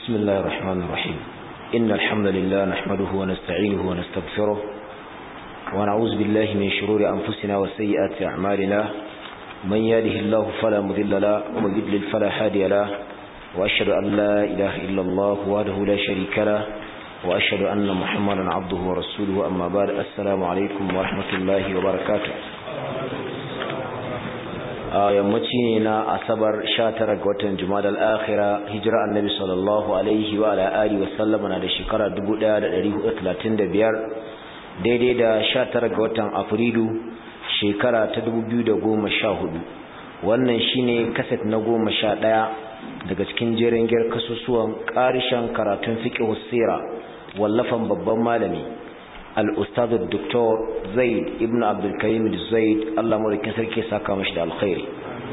بسم الله الرحمن الرحيم إن الحمد لله نحمده ونستعينه ونستغفره ونعوذ بالله من شرور أنفسنا وسيئات أعمالنا من يهده الله فلا مضل له ومن يضلل فلا هادي له وأشهد أن لا إله إلا الله وحده لا شريك له وأشهد أن محمدا عبده ورسوله أما بعد السلام عليكم ورحمة الله وبركاته a yammaci ne na asabar 19 ga watan jumadal akhira hijira annabi sallallahu alaihi wa ala alihi wa sallama na da shekara 1435 daidai da 19 ga watan afrilu shekara ta 2014 wannan shine kaset na 11 daga cikin jerin giyar kasusuwan karishan karatun fiqh sira wallafan babban malami al-ustad dr zaid ibn abdul karim zaid Allah mulkin sarki saka mashi da alkhairi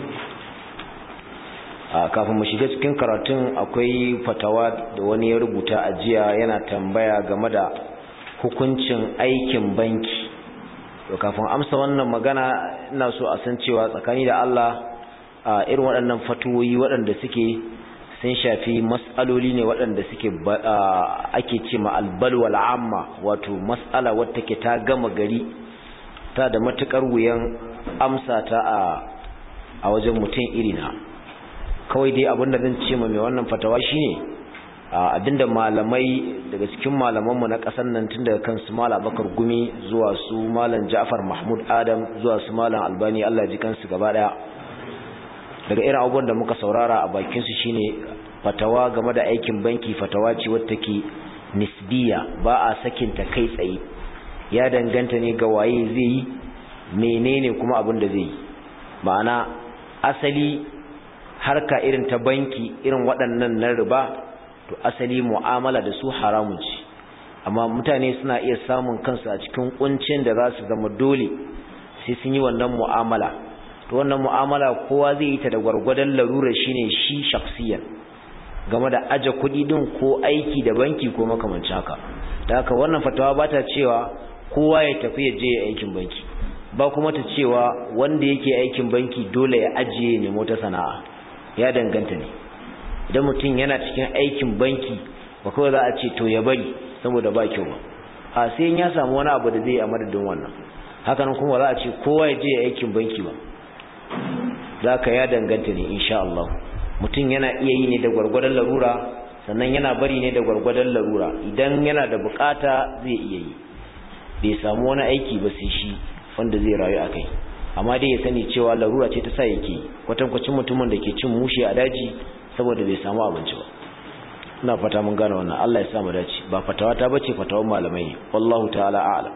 kafin mu shiga cikin karatun akwai fatawa da wani ya rubuta a jiya yana tambaya game da hukuncin aikin banki to kafin amsa wannan magana ina so a san cewa tsakani da Allah irin waɗannan fatuwoyi waɗanda suke sun shafi mas'aloli ne waɗanda suke ake ce ma albalwal amma wato mas'ala wadda ke ta gama gari ta da matukar wuyan amsa ta a wajen mutum irina kawai dai abinda zan ce ma mai wannan fatawa shine abinda malamai daga cikin malamanmu na ƙasar nan tun daga kansu malam bakar gumi zuwa su malam ja'far mahmud adam zuwa su malam albani allah ji kansu gaba ɗaya daga irin abubuwan da muka saurara a bakinsu shine fatawa game da aikin banki fatawa ce wadda ke nisbiya ba a sakinta kai tsaye ya danganta ne ga waye zai yi menene kuma abin da zai yi ma'ana asali harka irin ta banki irin waɗannan na riba to asali mu'amala da su haramun ce amma mutane suna iya samun kansu a cikin kuncin da za su zama dole sai sun yi wannan mu'amala to wannan mu'amala kowa zai yi ta da gwargwadon larura shine shi shaksiyan game da aje kuɗi din ko aiki da banki ko makamancin haka da haka wannan fatawa ba ta cewa kowa ya tafi ya je aikin banki ba kuma ta cewa wanda yake aikin banki dole ya ajiye ne mota sana'a ya danganta ne idan mutum yana cikin aikin banki ba kawai za a ce to ya bari saboda ba kyau ba a sai ya samu wani abu da zai yi a madadin wannan hakanan kuma za a ce kowa ya je aikin banki ba za ka ya danganta ne insha Allah mutum yana iya yi ne da gwargwadon larura sannan yana bari ne da gwargwadon larura idan yana da bukata zai iya yi bai samu wani aiki ba sai shi wanda zai rayu a kai amma dai ya sani cewa larura ce ta sa yake kwatankwacin mutumin da ke cin mushe a daji saboda bai samu abinci ba ina fata mun gane wannan Allah ya sa mu dace ba fatawa ta bace fatawan malamai ne wallahu ta'ala a'lam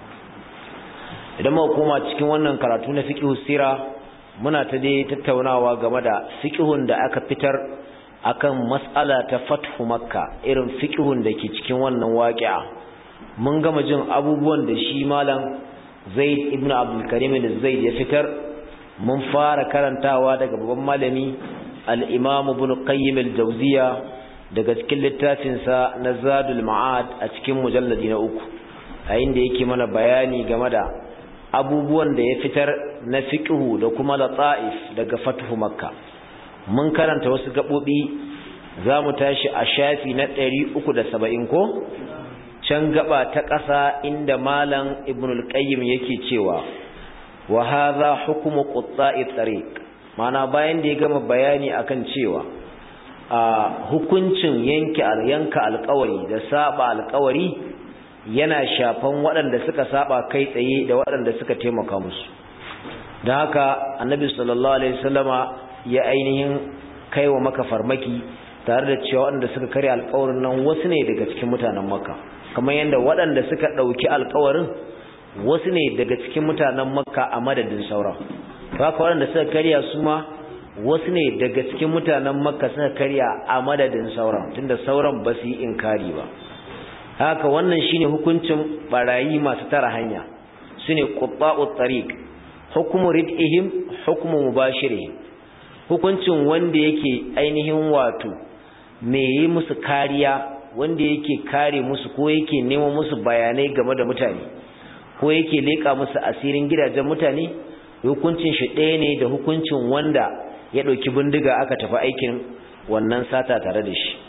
idan muka koma cikin wannan karatu na fiqh sira muna ta dai tattaunawa game da fiqhun da aka fitar akan mas'ala ta fathu makka irin fiqhun da ke cikin wannan waqi'a mun gama jin abubuwan da shi malam Zaid ibn Abdul Karim zaid ya fitar mun fara karantawa daga babban malami al-Imam Ibn Qayyim al-Jawziyya daga cikin littafin sa na Zadul Ma'ad a cikin mujalladi na uku a inda yake mana bayani game da abubuwan da ya fitar na fiqhu da kuma lata'if daga fathu makka mun karanta wasu gabobi zamu tashi a shafi na 370 ko can gaba ta ƙasa inda malam ibnul qayyim yake cewa wa hadha hukmu qutta'i tariq mana bayan da ya gama bayani akan cewa a hukuncin yanke yanka alƙawari da saba alƙawari yana shafan waɗanda suka saba kai tsaye da waɗanda suka taimaka musu don haka annabi sallallahu alaihi wasallama ya ainihin kaiwa maka farmaki tare da cewa waɗanda suka karya alƙawarin nan wasu ne daga cikin mutanen makka kamar yadda waɗanda suka ɗauki alƙawarin wasu ne daga cikin mutanen makka a madadin sauran haka waɗanda suka karya su ma wasu ne daga cikin mutanen makka suka karya a madadin sauran tunda sauran ba su yi inkari ba haka wannan shine hukuncin barayi masu tara hanya sune qutta'ut tariq hukmu rid'ihim hukmu mubashirihim hukuncin wanda yake ainihin wato me yi musu kariya wanda yake kare musu ko yake nemo musu bayanai game da mutane ko yake leka musu asirin gidajen mutane hukuncin shi ɗaya ne da hukuncin wanda ya ɗauki bindiga aka tafi aikin wannan sata tare da shi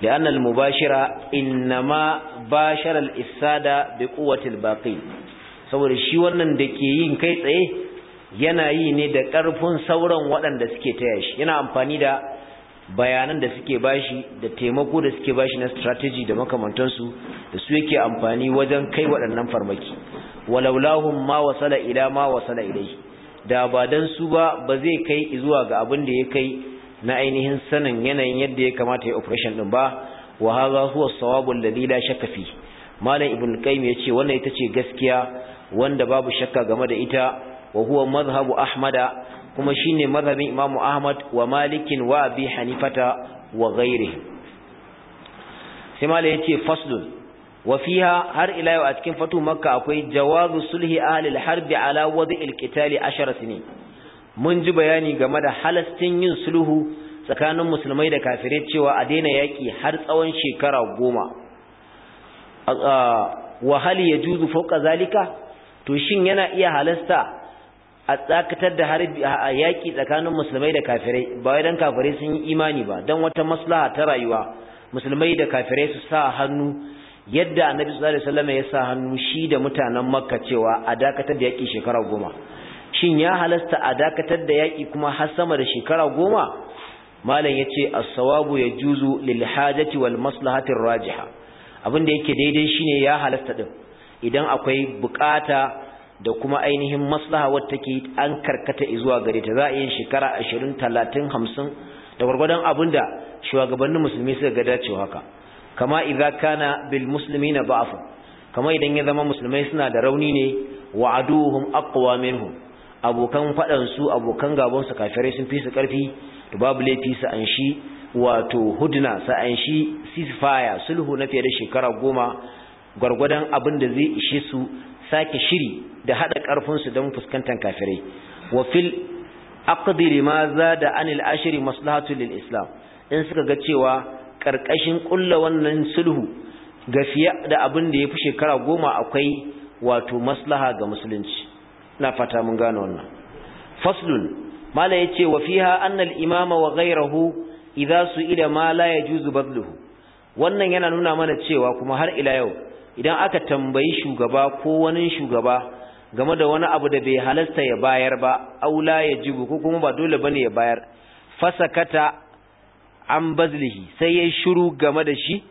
لأن المباشرة إنما باشر الإفساد بقوة الباقي saboda shi wannan da ke yin kai tsaye yana yi ne da ƙarfin sauran waɗanda suke taya shi yana amfani da bayanan da suke bashi da taimako da suke bashi na strategy da makamantansu da su yake amfani wajen kai waɗannan farmaki walaulahum ma wasala ila ma wasala ilai da ba dan su ba ba zai kai zuwa ga abin da ya kai na ainihin sanin yanayin yadda ya kamata ya operation din ba wa hadha huwa as-sawabu alladhi la shakka fi malam ibn qayyim yace wannan ita ce gaskiya wanda babu shakka game da ita wa huwa madhhabu ahmada kuma shine madhhabin imamu ahmad wa malikin wa abi hanifata wa ghairihi sai malam yace faslun wa fiha har ila yau a cikin fatu makka akwai jawazu sulhi ahli al-harb ala wadi'il qitali 10 sinin mun ji bayani game da halastin yin sulhu tsakanin musulmai da kafirai cewa a daina yaki har tsawon shekara goma wa hal yajuzu fawqa zalika to shin yana iya halasta a tsakatar da harbi a yaki tsakanin musulmai da kafirai ba wai dan kafirai sun yi imani ba dan wata maslaha ta rayuwa musulmai da kafirai su sa hannu yadda annabi sallallahu alaihi wasallam ya sa hannu shi da mutanen makka cewa a dakatar da yaki shekara goma shin ya halasta a dakatar da yaki kuma har sama da shekara goma malam yace as-sawabu yajuzu lil hajati wal maslahati rajiha abin da yake daidai shine ya halasta din idan akwai bukata da kuma ainihin maslaha wadda take an karkata zuwa gare ta za a yi shekara 20 30 50 da gwargwadon abinda shugabannin musulmi suka ga dacewa haka kama idza kana bil muslimina da'af kama idan ya zama musulmai suna da rauni ne wa aduhum aqwa minhum abokan fadan su abokan gaban su kafirai sun fi su karfi to babu laifi su an shi wato hudna sa an shi ceasefire sulhu na fiye da shekara goma gwargwadon abin da zai ishe su sake shiri da hada karfin su don fuskantar kafirai wa fil aqdi lima zada anil ashri maslahatu lil islam in suka ga cewa karkashin kulla wannan sulhu gafiya da abin da yafi shekara goma akwai wato maslaha ga musulunci ina fata mun gane wannan faslun mala yace wa fiha anna al imama wa ghayruhu idza su'ila ma la yajuzu badluhu wannan yana nuna mana cewa kuma har ila yau idan aka tambayi shugaba ko wani shugaba game da wani abu da bai halasta ya bayar ba aula ya jibu ko kuma ba dole bane ya bayar fasakata an bazlihi sai ya shiru game da shi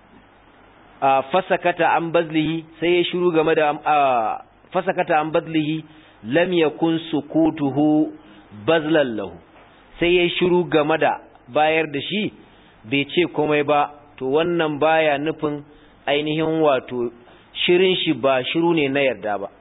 a fasakata an bazlihi sai ya shiru game da fasakata an bazlihi lam yakun sukutuhu bazlan lahu sai ya shiru game da bayar da shi bai ce komai ba to wannan baya nufin ainihin wato shirin shi ba shiru ne na yarda ba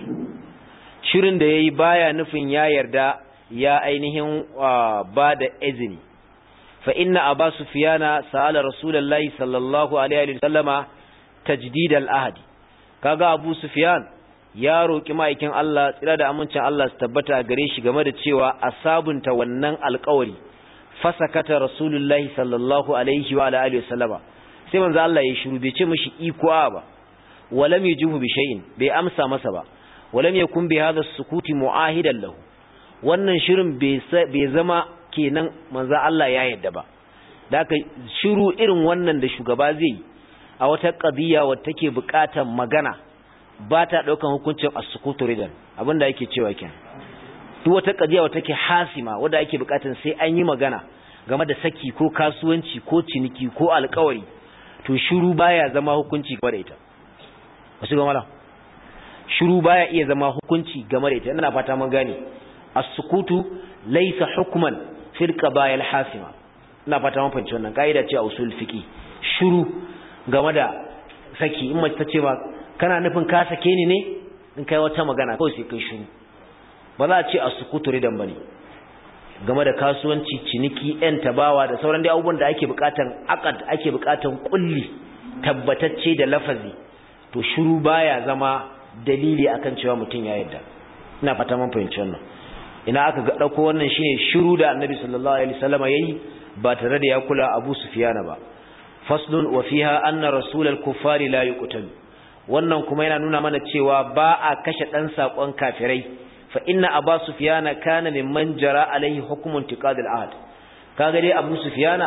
shirin da yayi baya nufin ya yarda ya ainihin ba da izini fa inna aba sufyana sa'ala rasulullahi sallallahu alaihi wa sallama tajdid al-ahd kaga abu sufyan ya roki ma'aikin Allah tsira da amincin Allah su tabbata gare shi game da cewa a sabunta wannan alƙawari fasakata rasulullahi sallallahu alaihi wa alihi wa sallama sai manzo Allah ya shiru bai ce mishi iko ba walam yujibu bi shay'in bai amsa masa ba walam yakun bi hadha sukuti muahidan lahu wannan shirin bai zama kenan manzo Allah ya yadda ba daka shiru irin wannan da shugaba zai a wata qadiya wacce take buƙatar magana ba ta daukan hukuncin as-sukutu ridan abinda yake cewa kenan duk wata qadiya wacce take hasima wanda ake buƙatar sai an yi magana game da saki ko kasuwanci ko ciniki ko alƙawari to shiru baya zama hukunci game da ita wasu ga mala shiru baya iya zama hukunci game da ita ina fata mun gane as-sukutu laysa hukman fil qabaya al-hasima ina fata mun fahimci wannan kaida ce a usul fiqi shiru game da saki in mace ta ce ba kana nufin ka sake ni ne in kai wata magana kawai sai kai shiru ba za a ce as-sukutu ridan bane game da kasuwanci ciniki yan tabawa da sauran dai abubuwan da ake bukatan akad ake bukatan kulli tabbatacce da lafazi to shiru baya zama dalili akan cewa mutum ya yarda ina fata mun fahimci wannan ina aka ga dauko wannan shine shiru da Annabi sallallahu alaihi wasallam yayi ba tare da ya kula Abu Sufyan ba faslun wa fiha anna rasulal kuffari la yuqtal wannan kuma yana nuna mana cewa ba a kashe dan sakon kafirai fa inna Abu Sufyan kana mimman jara alaihi hukmun tiqad al-ahd kaga dai Abu Sufyan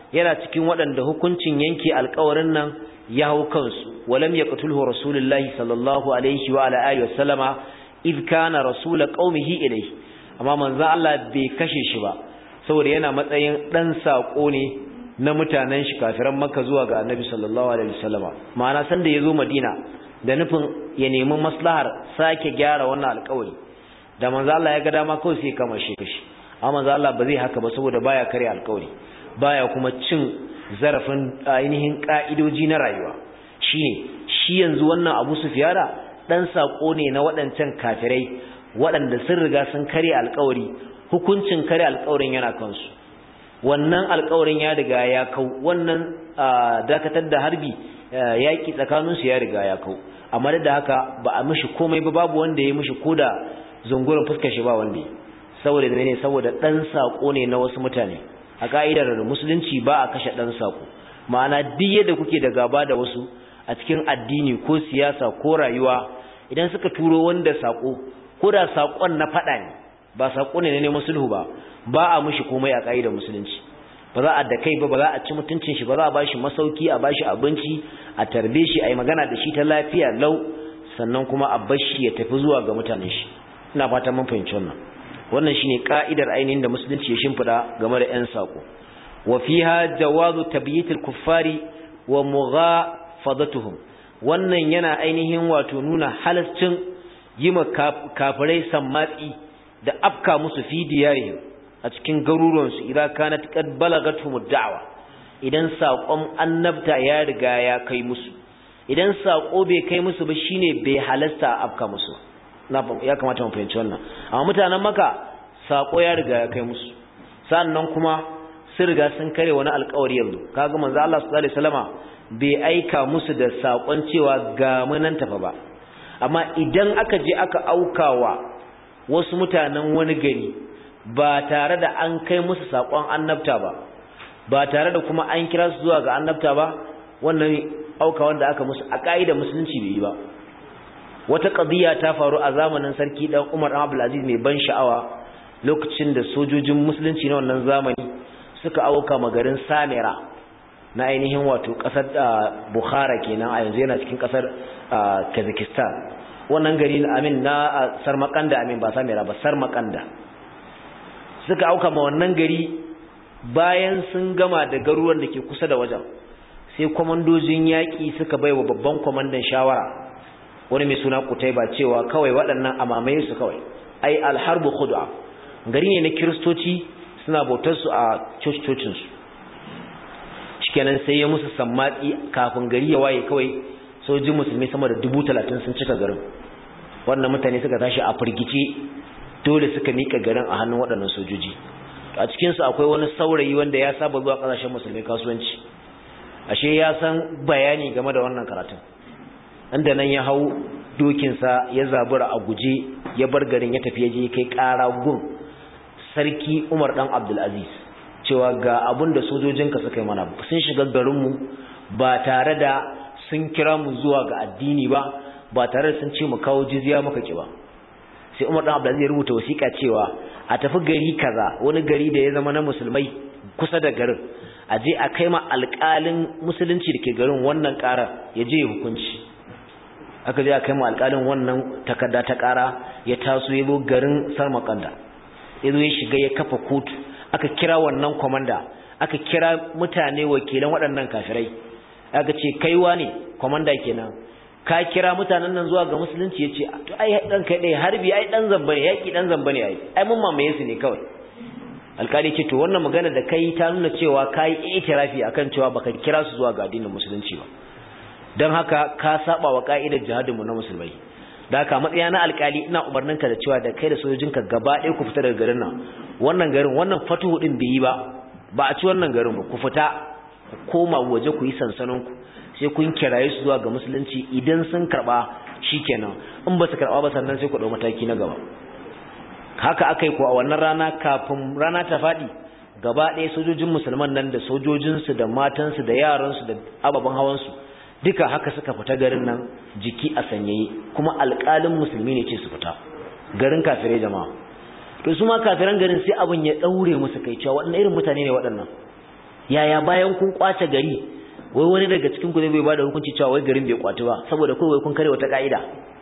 yana cikin waɗanda hukuncin yanke alƙawarin nan ya hau kansu walam yaqtulhu rasulullahi sallallahu alaihi wa ala alihi wasallama id kana rasul qaumihi ilayhi amma manzo Allah bai kashe shi ba saboda yana matsayin dan sako ne na mutanen shi kafiran Makka zuwa ga Annabi sallallahu alaihi wasallama ma'ana san da yazo Madina da nufin ya nemi maslahar sake gyara wannan alƙawari da manzo Allah ya ga dama kawai sai kama shi kashi amma manzo Allah ba zai haka ba saboda baya kare alƙawari baya kuma cin zarafin ainihin ka'idoji na rayuwa shine shi yanzu wannan Abu Sufyana dan sako ne na waɗancan kafirai waɗanda sun riga sun kare alƙawari hukuncin kare alƙawarin yana kansu wannan alƙawarin ya riga ya kau wannan dakatar da harbi yaƙi tsakaninsu ya riga ya kau amma da haka ba a mishi komai ba babu wanda ya mishi koda zungurin fuskar shi ba wanda ya saboda ne saboda dan sako ne na wasu mutane a ka'idar musulunci ba a kashe dan sako ma'ana duk yadda kuke da gaba da wasu a cikin addini ko siyasa ko rayuwa idan suka turo wanda sako ko da sakon na fada ne ba sako ne ne musulhu ba ba a mishi komai a ka'idar musulunci ba za a da kai ba ba za a ci mutuncin shi ba za a bashi masauki a bashi abinci a tarbe shi a yi magana da shi ta lafiya lau sannan kuma a bashi ya tafi zuwa ga mutanen shi ina fata mun fahimci wannan wannan shine ka'idar ainihin da musulunci ya shimfida game da 'yan sako wa fiha jawazu tabyitil kuffari wa mughafadatuhum wannan yana ainihin wato nuna halascin yima kafirai sammatsi da afka musu fi diyarihim a cikin garuruwansu idan kanat qad balagathum da'wa idan sakon annabta ya riga ya kai musu idan sako bai kai musu ba shine bai halasta afka musu na ya kamata mu fahimci wannan amma mutanen maka sako ya riga ya kai musu sannan kuma sun riga sun kare wani alƙawari yanzu kaga manzo Allah sallallahu alaihi wasallama bai aika musu da sakon cewa ga munan tafa ba amma idan aka je aka aukawa wasu mutanen wani gari ba tare da an kai musu sakon annabta ba ba tare da kuma an kira su zuwa ga annabta ba wannan auka wanda aka musu a ka'idar musulunci bai yi ba wata ƙabiya ta faru a zamanin sarki dan Umar dan Abdul Aziz mai ban sha'awa lokacin da sojojin musulunci na wannan zamani suka auka magarin Samira na ainihin wato ƙasar Bukhara kenan a yanzu yana cikin ƙasar Kazakhstan wannan gari amin na Sarmakanda amin ba Samira ba Sarmakanda suka auka ma wannan gari bayan sun gama da garuruwan da ke kusa da wajen sai kwamandojin yaƙi suka baiwa babban kwamandan shawara wani mai suna kutaiba cewa kawai waɗannan amamaye su kawai ai alharbu khud'a gari ne na kiristoci suna bautar su a cocin su shikenan sai ya musu sammatsi kafin gari ya waye kawai sojin musulmi sama da dubu talatin sun cika garin wannan mutane suka tashi a firgice dole suka mika garin a hannun waɗannan sojoji a cikin su akwai wani saurayi wanda ya saba zuwa ƙasashen musulmi kasuwanci ashe ya san bayani game da wannan karatun inda nan ya hau dokinsa ya zabura a guje ya bar garin ya tafi je kai ƙara gun sarki Umar dan Abdulaziz cewa ga abun da sojojinka suka yi mana sun shiga garinmu ba tare da sun kira mu zuwa ga addini ba ba tare da sun ce mu kawo jizya muka ki ba sai Umar dan Abdulaziz ya rubuta wasiƙa cewa a tafi gari kaza wani gari da ya zama na musulmai kusa da garin a je a kai ma alƙalin musulunci da ke garin wannan ƙarar ya je ya hukunci aka je a kai ma alƙalin wannan takarda ta ƙara ya taso ya zo garin sarmakanda ya zo ya shiga ya kafa kotu aka kira wannan kwamanda aka kira mutane wakilan waɗannan kafirai aka ce kaiwa ne kwamanda kenan ka kira mutanen nan zuwa ga musulunci ya ce to ai dan kai ɗaya harbi ai dan zamba ne yaƙi dan zamba ne ai ai mun mamaye su ne kawai alƙali ce to wannan magana da kai ta nuna cewa ka yi itirafi akan cewa baka kira su zuwa ga addinin musulunci ba don haka ka saba wa ka'idar jihadinmu na musulmai da haka matsaya na alkali ina umarninka da cewa da kai da sojojinka gaba ɗaya ku fita daga garin nan wannan garin wannan fatuhu din bai yi ba ba a ci wannan garin ba ku fita ku koma waje ku yi sansanin ku sai kun kiraye su zuwa ga musulunci idan sun karba shikenan in ba su karba ba sannan sai ku dau mataki na gaba haka akai ko a wannan rana kafin rana ta faɗi gaba ɗaya sojojin musulman nan da sojojinsu da matansu da yaransu da ababen hawansu duka haka suka fita garin nan jiki a sanyaye kuma alƙalin musulmi ne ce su fita garin kafirai jama'a to su ma kafiran garin sai abin ya daure musu kai cewa waɗannan irin mutane ne waɗannan yaya bayan kun kwace gari wai wani daga cikin ku zai bai bada hukunci cewa wai garin bai kwaci ba saboda kawai kun kare wata ka'ida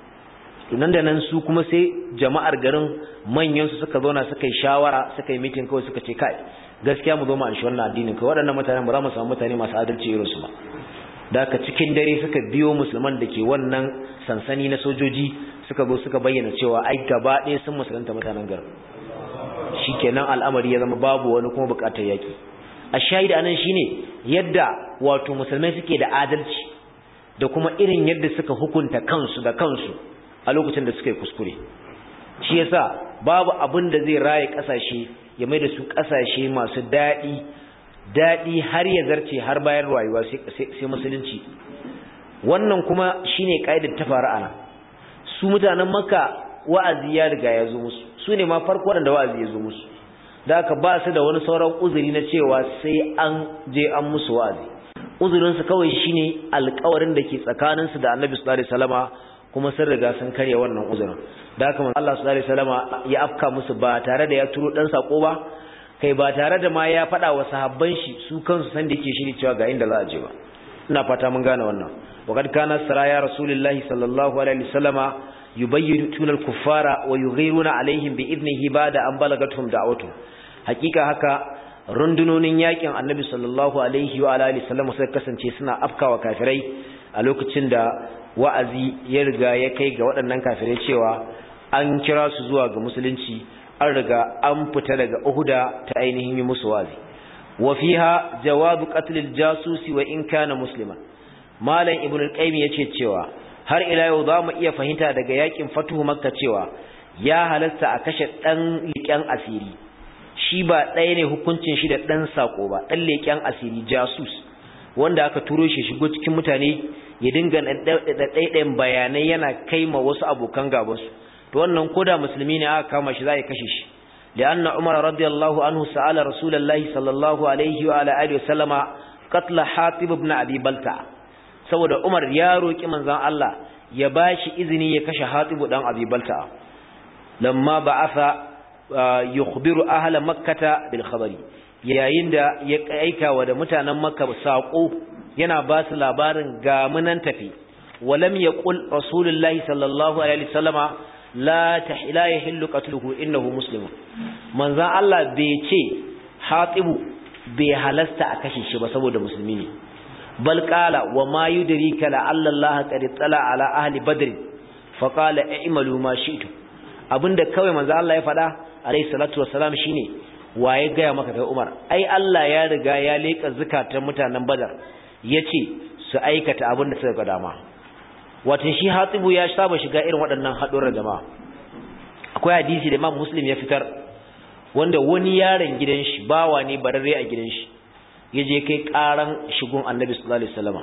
to nan da nan su kuma sai jama'ar garin manyan su suka zauna suka yi shawara suka yi meeting kawai suka ce kai gaskiya mu zo mu anshi wannan addinin kai waɗannan mutanen ba za mu samu mutane masu adalci irin su ba da haka cikin dare suka biyo musulman da ke wannan sansani na sojoji suka zo suka bayyana cewa ai gaba ɗaya sun musulunta mutanen garin shikenan al'amari ya zama babu wani kuma buƙatar yaki a shahida anan shine yadda wato musulmai suke da adalci da kuma irin yadda suka hukunta kansu da kansu a lokacin da suka yi kuskure shi yasa babu abin da zai raye kasashe ya mai da su kasashe masu daɗi daɗi har ya zarce har bayan rayuwa sai musulunci wannan kuma shine kaidar ta faru ana su mutanen makka wa'azi ya riga ya zo musu su ne ma farko waɗanda wa'azi ya zo musu da aka ba su da wani sauran uzuri na cewa sai an je an musu wa'azi uzurinsu kawai shine alƙawarin da ke tsakaninsu da annabi sallallahu alaihi wasallama kuma sun riga sun karya wannan uzurin da haka Allah sallallahu alaihi wasallama ya afka musu ba tare da ya turo dan sako ba kai ba tare da ma ya faɗa wa sahabban shi su kansu san da yake shiri cewa ga inda za a je ba ina fata mun gane wannan waqad kana saraya rasulullahi sallallahu alaihi wasallama yubayyituna al-kuffara wa yughiruna alaihim bi idnihi ba'da an balagatum da'watu hakika haka rundunonin yakin annabi sallallahu alaihi wa alihi wasallam suka kasance suna afkawa kafirai a lokacin da wa'azi ya riga ya kai ga waɗannan kafirai cewa an kira su zuwa ga musulunci an riga an fita daga uhuda ta ainihin yi musu wa'azi wa fiha jawabu qatl al-jasusi wa in kana musliman malam ibn al-qayyim yace cewa har ila yau za mu iya fahimta daga yakin fatuhu makka cewa ya halasta a kashe dan liƙen asiri shi ba ɗaya ne hukuncin shi da ɗan sako ba ɗan leƙen asiri jasus wanda aka turo shi shigo cikin mutane ya dinga ɗaiɗayan bayanai yana kai ma wasu abokan gabansu to wannan koda musulmi ne aka kama shi za a kashe shi da anna umar radiyallahu anhu sa'ala rasulullahi sallallahu alaihi wa alihi wasallama qatla hatib ibn abi balta saboda umar ya roki manzon Allah ya bashi izini ya kashe hatib dan abi balta lamma ba'atha yukhbiru ahla makkata bil khabari yayin da ya aika wa da mutanen makka sako yana ba su labarin ga munan tafi walam yaqul rasulullahi sallallahu alaihi wasallama la tahila yahillu qatluhu innahu muslimun manzon Allah bai ce hatibu bai halasta a kashe shi ba saboda musulmi ne bal qala wa ma yudrika la alla Allah qad tala ala ahli badr fa qala i'malu ma shi'tu abinda kawai manzon Allah ya faɗa alayhi salatu wassalam shine waye gaya maka kai Umar ai Allah ya riga ya leka zakatan mutanen Badar yace su aikata abin da suka ga dama wato shi Hatibu ya saba shiga irin waɗannan haɗuran jama'a akwai hadisi da Imam Muslim ya fitar wanda wani yaron gidan shi bawa ne bararre a gidan shi yaje kai karan shigun Annabi sallallahu alaihi wasallam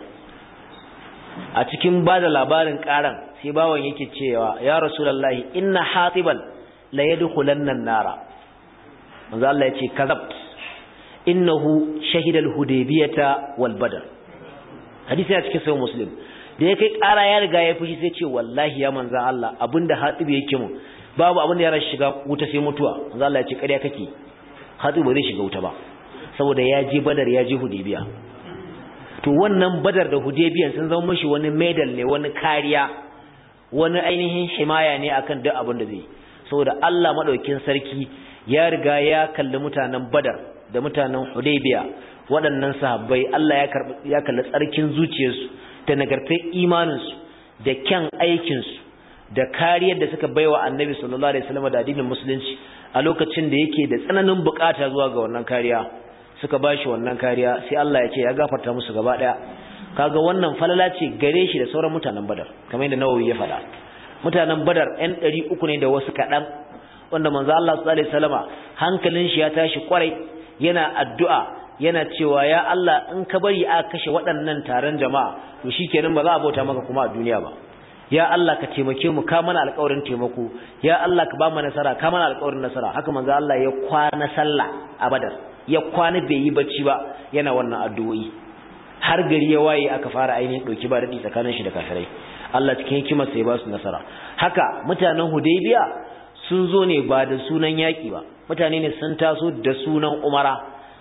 a cikin bada labarin karan sai bawan yake cewa ya rasulullahi inna hatiban la yadkhulanna an-nara manzo Allah yace kazabt innahu shahidal hudaybiyata wal badr hadisi ya cikin sahih muslim da ya kai ƙara ya riga ya fushi sai ce wallahi ya manzo Allah abinda hatibi yake mu babu abinda ya rashi shiga wuta sai mutuwa manzo Allah yace ƙarya kake hatibi ba zai shiga wuta ba saboda ya je badar ya je hudaybiya to wannan badar da hudaybiya sun zama mishi wani medal ne wani kariya wani ainihin himaya ne akan duk abin da zai saboda Allah madaukin sarki ya riga ya kalli mutanen Badar da mutanen Hudaybiya waɗannan sahabbai Allah ya karbi ya kalli tsarkin zuciyarsu da nagartar imaninsu da kyan aikinsu da kariyar da suka baiwa Annabi sallallahu alaihi wasallam da addinin musulunci a lokacin da yake da tsananin bukata zuwa ga wannan kariya suka bashi wannan kariya sai Allah ya ce ya gafarta musu gaba daya kaga wannan falala ce gare shi da sauran mutanen Badar kamar yadda Nawawi ya faɗa mutanen Badar ɗan ɗari uku ne da wasu kaɗan wanda manzo Allah sallallahu alaihi wasallama hankalin shi ya tashi kwarai yana addu'a yana cewa ya Allah in ka bari a kashe waɗannan taron jama'a to shikenan ba za a bauta maka kuma a duniya ba ya Allah ka taimake mu ka mana alƙawarin taimako ya Allah ka ba mu nasara ka mana alƙawarin nasara haka manzo Allah ya kwana sallah a Badar ya kwana bai yi bacci ba yana wannan addu'o'i har gari ya waye aka fara ainihin dauki ba dadi tsakanin shi da kafirai Allah cikin hikimar sai ba su nasara haka mutanen Hudaybiya sun zo ne ba da sunan yaki ba mutane ne sun taso da sunan Umara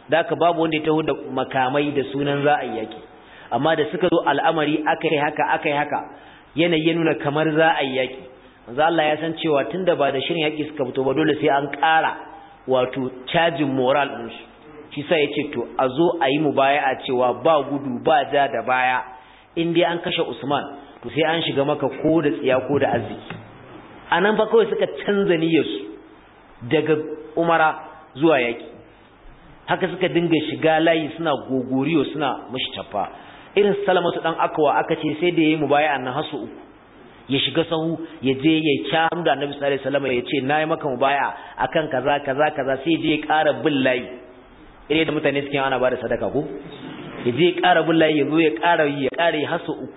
da haka babu wanda ya taho da makamai da sunan za a yi yaki amma da suka zo al'amari aka yi haka aka yi haka yanayi ya nuna kamar za a yi yaki manzo Allah ya san cewa tunda ba da shirin yaki suka fito ba dole sai an ƙara wato cajin moral din su shi sai yace to a zo a yi mubaya'a cewa ba gudu ba ja da baya in dai an kashe Usman to sai an shiga maka ko da tsiya ko da arziki anan fa kawai suka canza niyyar su daga Umara zuwa yaki haka suka dinga shiga layi suna gogoriyo suna mushtafa irin salamatu dan akwa aka ce sai da yayi mubaya'a nan hasu uku ya shiga sahu ya je ya kyam da Annabi sallallahu alaihi wasallam ya ce nayi maka mubaya akan kaza kaza kaza sai je ya ƙara bin layi irin da mutane suke ana bada sadaka ko ya je ya ƙara bin layi ya zo ya ƙara yi ya ƙara yi hasu uku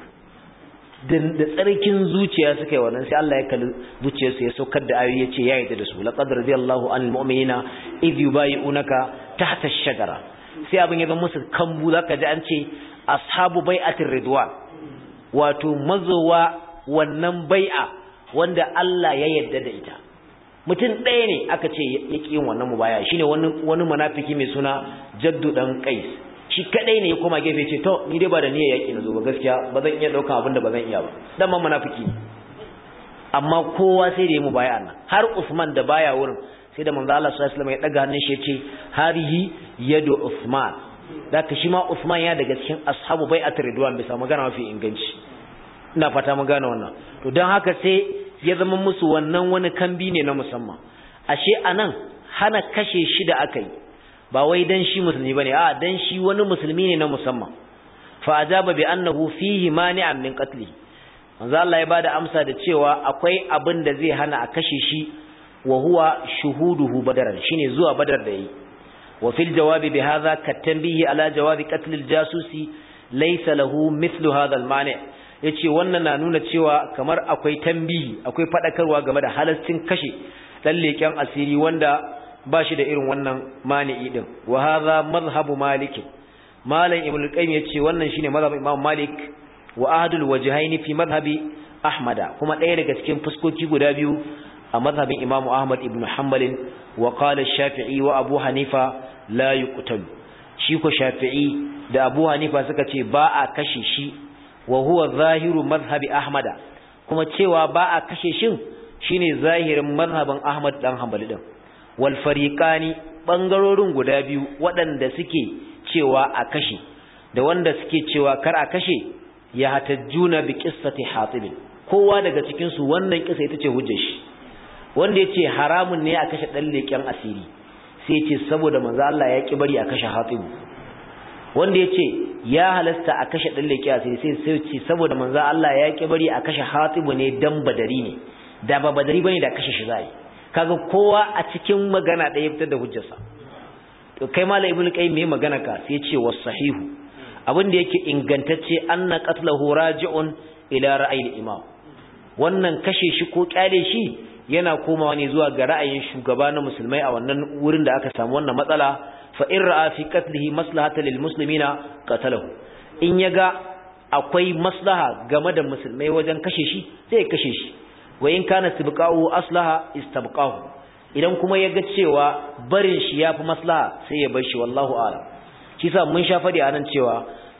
da tsarkin zuciya suka yi wannan sai Allah ya kalli zuciyarsu ya saukar da ayoyi ya ce ya yarda da su laqad radiyallahu anil mu'minina idh yubayyi'unaka tahta ash-shajara sai abin ya zama musu kambu zaka ji an ce ashabu bai'atir ridwan wato mazowa wannan bai'a wanda Allah ya yarda da ita mutum ɗaya ne aka ce ya ƙi yin wannan mubaya shine wani wani munafiki mai suna jaddu dan qais shi kadai ne ya koma gefe ce to ni dai ba da niyyar yaki na zo ba gaskiya ba zan iya daukan abin da ba zan iya ba dan man munafiki ne amma kowa sai da ya mubaya nan har Usman da baya wurin sai da manzo Allah sallallahu alaihi wasallam ya daga hannun shi ya ce harihi yadu Usman zaka shi ma Usman ya daga cikin ashabu bai'atul ridwan bisa magana mafi inganci ina fata mun gane wannan to dan haka sai ya zama musu wannan wani kambi ne na musamman ashe anan hana kashe shi da aka yi ba wai dan shi musulmi bane a dan shi wani musulmi ne na musamman fa ajaba bi annahu fihi mani'an min qatli manzo Allah ya bada amsa da cewa akwai abin da zai hana a kashe shi wa huwa shuhuduhu badaran shine zuwa badar da yi wa fil jawabi bi hadha katanbihi ala jawabi qatl al jasusi laysa lahu mithlu hadha al mani' yace wannan na nuna cewa kamar akwai tambihi akwai fadakarwa game da halastin kashe dan leken asiri wanda ba shi da irin wannan mani'i din wa hadha madhhabu malik malam ibnu qayyim yace wannan shine madhhabin imam malik wa ahadul wajhaini fi madhhabi ahmada kuma ɗaya daga cikin fuskoki guda biyu a madhhabin imam ahmad ibnu hanbal wa qala shafi'i wa abu hanifa la yuqtalu shi ko shafi'i da abu hanifa suka ce ba a kashe shi wa huwa zahiru madhhabi ahmada kuma cewa ba a kashe shin shine zahirin madhhabin ahmad dan hanbali din wal fariqani bangarorin guda biyu waɗanda suke cewa a kashe da wanda suke cewa kar a kashe ya hatajjuna bi qissati hatib kowa daga cikin su wannan kisa ita ce hujjar shi wanda yace haramun ne a kashe dan leken asiri sai yace saboda manzo Allah ya ki bari a kashe hatib wanda yace ya halasta a kashe dan leken asiri sai sai yace saboda manzo Allah ya ki bari a kashe hatib ne dan badari ne da ba badari bane da kashe shi zai kaga kowa a cikin magana ɗaya fitar da hujjarsa to kai mala ibnu qayyim me magana ka sai ce was sahihu abin da yake ingantacce anna qatluhu raji'un ila ra'ayi imam wannan kashe shi ko kyale shi yana komawa ne zuwa ga ra'ayin shugaba na musulmai a wannan wurin da aka samu wannan matsala fa in ra'a fi qatlihi maslahatan lil muslimina qatalahu in yaga akwai maslaha game da musulmai wajen kashe shi sai ya kashe shi wa in kana istibqa'u aslaha istabqahu idan kuma yaga cewa barin shi yafi maslaha sai ya bar shi wallahu a'lam shi sa mun sha fadi anan cewa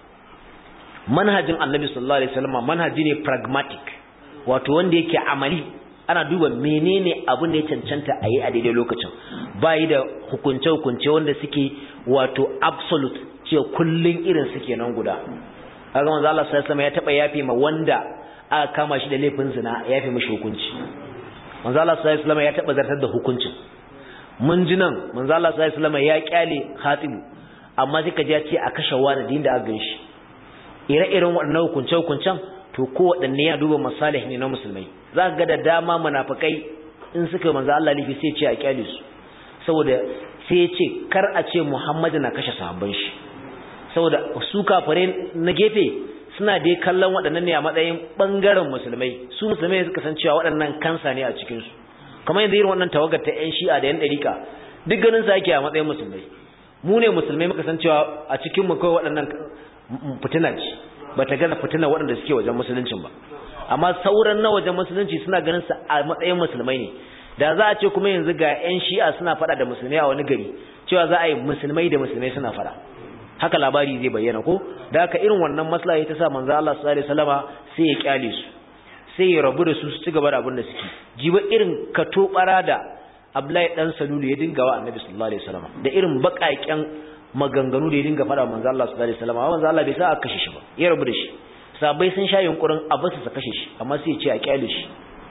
manhajin Annabi sallallahu alaihi wasallam manhaji ne pragmatic wato wanda yake amali ana duba menene abin da ya cancanta a yi a daidai lokacin bayi da hukunce hukunce wanda suke wato absolute cewa kullun irin suke nan guda kaga manzo Allah sallallahu alaihi wasallam ya taba yafe ma wanda aka kama shi da laifin zina ya fi mishi hukunci manzo Allah sallallahu alaihi wasallam ya taba zartar da hukuncin mun ji nan manzo Allah sallallahu alaihi wasallam ya kyale khatibu amma sai ka ji ya ce a kashe wani din da aka ganshi ire-iren waɗannan hukunce hukuncen to ko waɗanne ya duba masalih ne na musulmai za ka ga da dama munafikai in suka manzo Allah lifi sai ce a kyale su saboda sai ya ce kar a ce Muhammadu na kashe sahabban shi saboda su kafare na gefe suna dai kallon waɗannan ne a matsayin ɓangaren musulmai su musulmai suka san cewa waɗannan kansa ne a cikinsu kamar yanzu irin wannan tawagar ta 'yan shi'a da 'yan ɗarika duk ganin sa ake a matsayin musulmai mu ne musulmai muka san cewa a cikin mu kawai waɗannan fitina ce ba ta gaza fitina waɗanda suke wajen musuluncin ba amma sauran na wajen musulunci suna ganin sa a matsayin musulmai ne da za a ce kuma yanzu ga 'yan shi'a suna faɗa da musulmai a wani gari cewa za a yi musulmai da musulmai suna fada haka labari zai bayyana ko da haka irin wannan maslaha ta sa manzo Allah sallallahu alaihi wasallama sai ya kyale su sai ya rabu da su su ci gaba da abin da suke jiba irin kato bara da Abdullahi dan Salulu ya dinga wa Annabi sallallahu alaihi wasallama da irin bakaken maganganu da ya dinga fada manzo Allah sallallahu alaihi wasallama manzo Allah bai sa a kashe shi ba ya rabu da shi sabai sun sha yunkurin a basu su kashe shi amma sai ya ce a kyale shi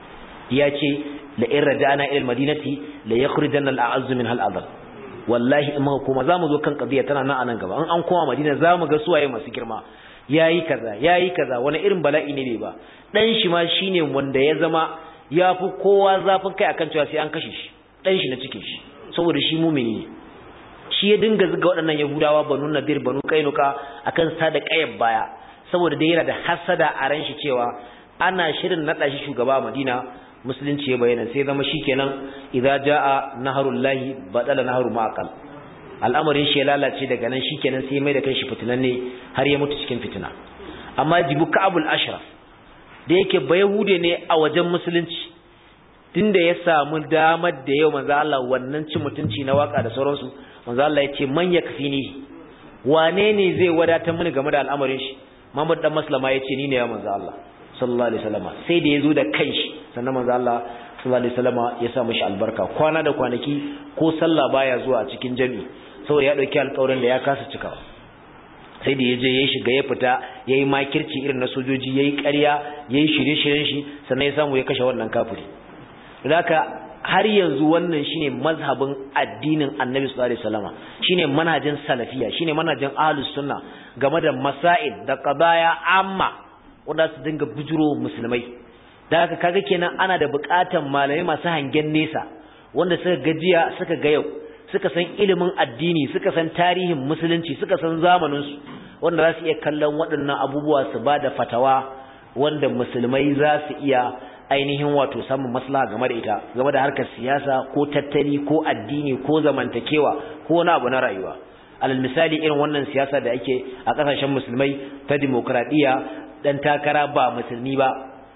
ya ce la in raja'na ila al-madinati la yakhrujanna al-a'azzu min hal-adl wallahi in muka koma zamu zo kan qadiya tana nan anan gaba an an koma madina zamu ga suwaye masu girma yayi kaza yayi kaza wani irin bala'i ne ba dan shi ma shine wanda ya zama yafi kowa zafin kai akan cewa sai an kashe shi dan shi na cikin shi saboda shi mumini ne shi ya dinga zuga waɗannan yahudawa banu nadir banu kainuka akan sa da kayar baya saboda dai yana da hasada a ran shi cewa ana shirin nada shi shugaba a madina musulunci ya bayyana sai zama shikenan idza jaa naharullahi badala naharu maqal al'amarin shi ya lalace daga nan shikenan sai mai da kanshi fitinanne har ya mutu cikin fitina amma jibu ka'abul ashraf da yake bayahude ne a wajen musulunci tunda ya samu damar da yau manzo Allah wannan cin mutunci na waka da sauransu manzo Allah ya ce man yakfini wane ne zai wadatar mini game da al'amarin shi Muhammad dan Maslama ya ce ni ne ya manzo Allah sallallahu alaihi wasallam sai da yazo da kanshi sannan manzo Allah sallallahu alaihi wasallam ya sa mishi albarka kwana da kwanaki ko sallah baya zuwa a cikin jami'i saboda ya dauki alƙawarin da ya kasa cikawa sai da yaje ya shiga ya fita yayi makirci irin na sojoji yayi ƙarya yayi shirye-shiryen shi sannan ya samu ya kashe wannan kafiri haka har yanzu wannan shine mazhabin addinin Annabi sallallahu alaihi wasallam shine manhajin salafiya shine manhajin ahlus sunna game da masail da qadaya amma wanda su dinga bujuro musulmai da haka kaga kenan ana da buƙatan malamai masu hangen nesa wanda suka gajiya suka ga yau suka san ilimin addini suka san tarihin musulunci suka san zamanin su wanda za su iya kallon waɗannan abubuwa su ba da fatawa wanda musulmai za su iya ainihin wato samun maslaha game da ita game da harkar siyasa ko tattali ko addini ko zamantakewa ko wani abu na rayuwa alal misali irin wannan siyasa da ake a ƙasashen musulmai ta demokradiyya dan takara ba musulmi ba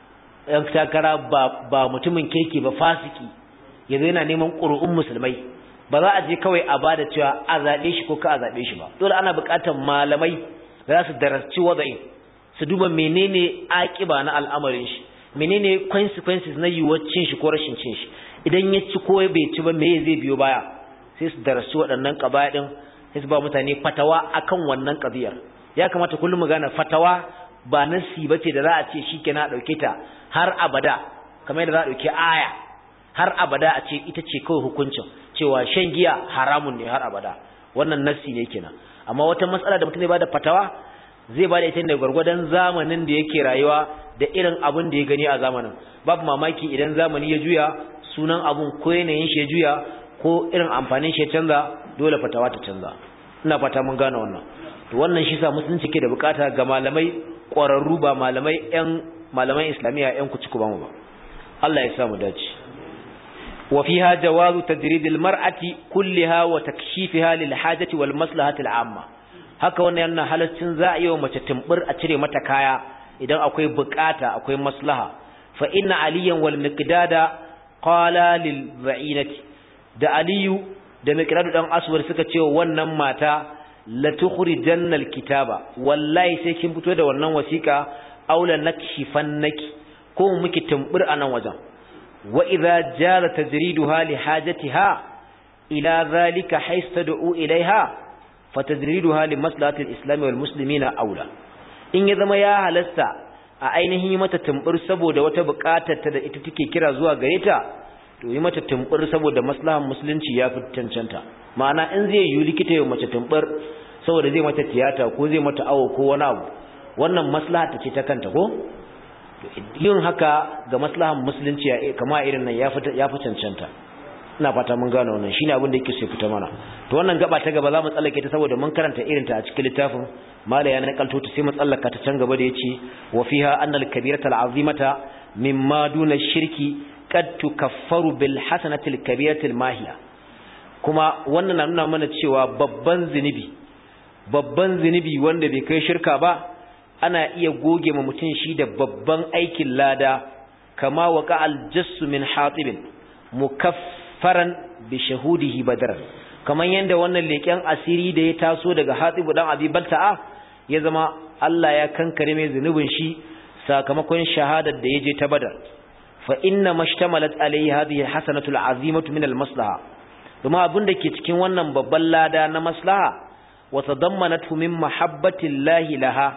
dan takara ba ba mutumin kirki ba fasiki yanzu yana neman ƙuri'un musulmai ba za a je kawai a bada cewa a zaɓe shi ko ka a zaɓe shi ba dole ana buƙatar malamai za su darasci wada'in su duba menene aƙiba na al'amarin shi menene consequences na yiwuwar cin shi ko rashin cin shi idan ya ci ko bai ci ba me zai biyo baya sai su darasci waɗannan ƙabaya ɗin sai su ba mutane fatawa akan wannan ƙabiyar ya kamata kullum mu gane fatawa ba nasi bace da za a ce shikenan a dauke ta har abada kamar yadda za a dauke aya har abada a ce ita ce kawai hukuncin cewa shan giya haramun ne har abada wannan nasi ne kenan amma wata matsala da mutum zai bada fatawa zai bada ita ne gwargwadon zamanin da yake rayuwa da irin abin da ya gani a zamanin babu mamaki idan zamani ya juya sunan abun ko yanayin shi ya juya ko irin amfanin shi ya canza dole fatawa ta canza ina fata mun gane wannan to wannan shi sa musulunci ke da bukata ga malamai ƙwararru ba malamai ƴan malaman islamiyya ƴan kuci ba mu ba Allah ya sa mu dace wa fiha jawazu tadrid almar'ati kullaha wa takshifiha lil hajati wal maslahati al'amma haka wannan yana halaccin za a yi wa mace tumbur a cire mata kaya idan akwai bukata akwai maslaha fa inna aliyan wal miqdada qala lil ba'inati da aliyu da miqdadu dan aswar suka ce wannan mata la tukhrijanna alkitaba wallahi sai kin fito da wannan wasiqa aula nakshifannaki ko muki tumbur anan wajen wa idza jara tajriduha li hajatiha ila zalika haystad'u ilaiha fatajriduha li maslahati alislam wal muslimina aula in ya zama ya halasta a ainihin mata tumbur saboda wata buƙatar ta da ita take kira zuwa gare ta to yi mata tumbur saboda maslahan musulunci ya fi cancanta ma'ana in zai yi likita ya mace tumbur saboda zai mata tiyata ko zai mata awo ko wani abu wannan maslaha ta ce ta kanta ko yin haka ga maslahan musulunci ya kama irin nan ya fi cancanta ina fata mun gano wannan shine abin da yake so fita mana to wannan gaba ta gaba za mu tsallake ta saboda mun karanta irin ta a cikin littafin mala ya nakalto ta sai mu tsallaka ta can gaba da yace wa fiha annal kabirata al'azimata mimma duna shirki qad tukaffaru bil hasanati al kabirati al mahiya kuma wannan na nuna mana cewa babban zinubi babban zinubi wanda bai kai shirka ba ana iya goge ma mutum shi da babban aikin lada kama waka al jassu min hatibin mukaff mukaffaran bi shahudihi badar kaman yanda wannan leken asiri da ya taso daga Hatibu dan Abi Balta'a ya zama Allah ya kankare mai zunubin shi sakamakon shahadar da yaje ta Badar fa inna mashtamalat alayhi hadhihi alhasanatu alazimatu min almaslaha kuma abin da ke cikin wannan babban lada na maslaha wa tadammanatu min mahabbati llahi laha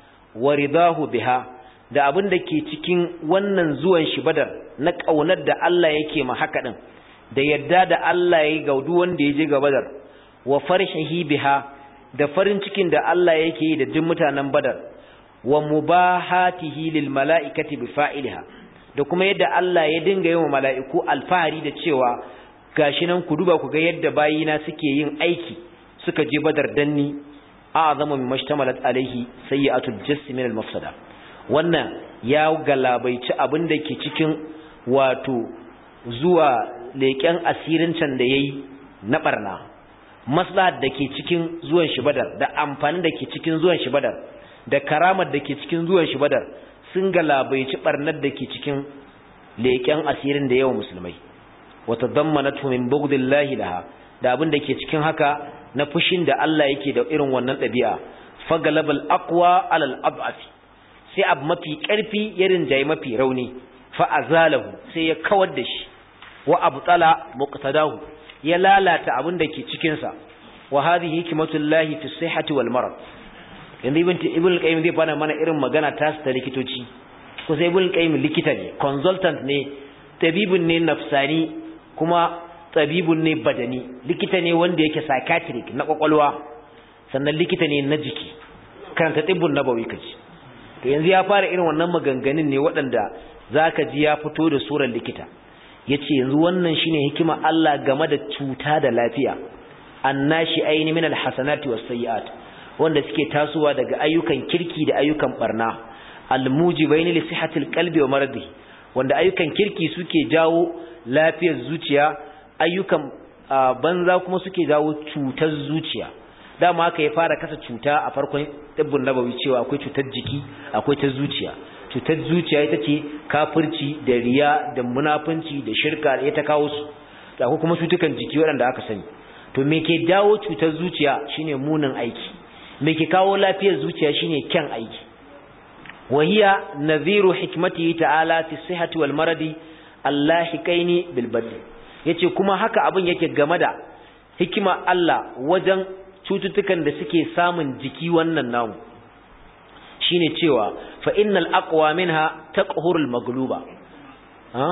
wa ridahu biha da abin da ke cikin wannan zuwan shi Badar na kaunar da Allah yake ma haka din da yadda da Allah yayi ga duk wanda yaje ga Badar wa farhihi biha da farin cikin da Allah yake yi da duk mutanen Badar wa mubahatihi lil mala'ikati bi fa'ilha da kuma yadda Allah ya dinga yi wa mala'iku alfahari da cewa gashi nan ku duba ku ga yadda bayina suke yin aiki suka je Badar danni a'zamu min mashtamalat alaihi sayyi'atul jasm min al mafsada wannan ya galabaici abin da ke cikin wato zuwa leƙen asirin can da yayi na barna maslahar da ke cikin zuwan shi badar da amfanin da ke cikin zuwan shi badar da karamar da ke cikin zuwan shi badar sun galabaici barnar da ke cikin leƙen asirin da yawan musulmai wata zammanatu min bugdillahi laha da abin da ke cikin haka na fushin da Allah yake da irin wannan ɗabi'a fagalabal aqwa alal ab'afi sai abu mafi ƙarfi ya rinjaye mafi rauni fa azalahu sai ya kawar da shi wa abtala muqtadahu ya lalata abin da ke cikinsa wa hadhihi hikmatullahi fi sihhati wal marad yanzu ibn ibn qayyim zai fara mana irin magana ta ta likitoci ko sai ibn qayyim likita ne consultant ne tabibun ne nafsani kuma tabibun ne badani likita ne wanda yake psychiatric na kwakwalwa sannan likita ne na jiki karanta tibbun nabawi kaji to yanzu ya fara irin wannan maganganun ne waɗanda zaka ji ya fito da surar likita yace yanzu wannan shine hikima Allah game da cuta da lafiya annashi aini min alhasanati wasayyiat wanda suke tasowa daga ayyukan kirki da ayyukan barna almujibaini li sihhatil qalbi wa maradi wanda ayyukan kirki suke jawo lafiyar zuciya ayyukan banza kuma suke jawo cutar zuciya dama haka ya fara kasa cuta a farkon tibbun nabawi cewa akwai cutar jiki akwai ta zuciya cutar zuciya ita ce kafirci da riya da munafunci da shirka da ta kawo su da kuma cutukan jiki waɗanda aka sani to me ke dawo cutar zuciya shine munin aiki me ke kawo lafiyar zuciya shine kyan aiki wahiya nadhiru hikmatihi ta'ala fi sihhati wal maradi allahikaini bil badl yace kuma haka abin yake game da hikima Allah wajen cututtukan da suke samun jiki wannan namu shine cewa fa innal aqwa minha taqhurul magluba ha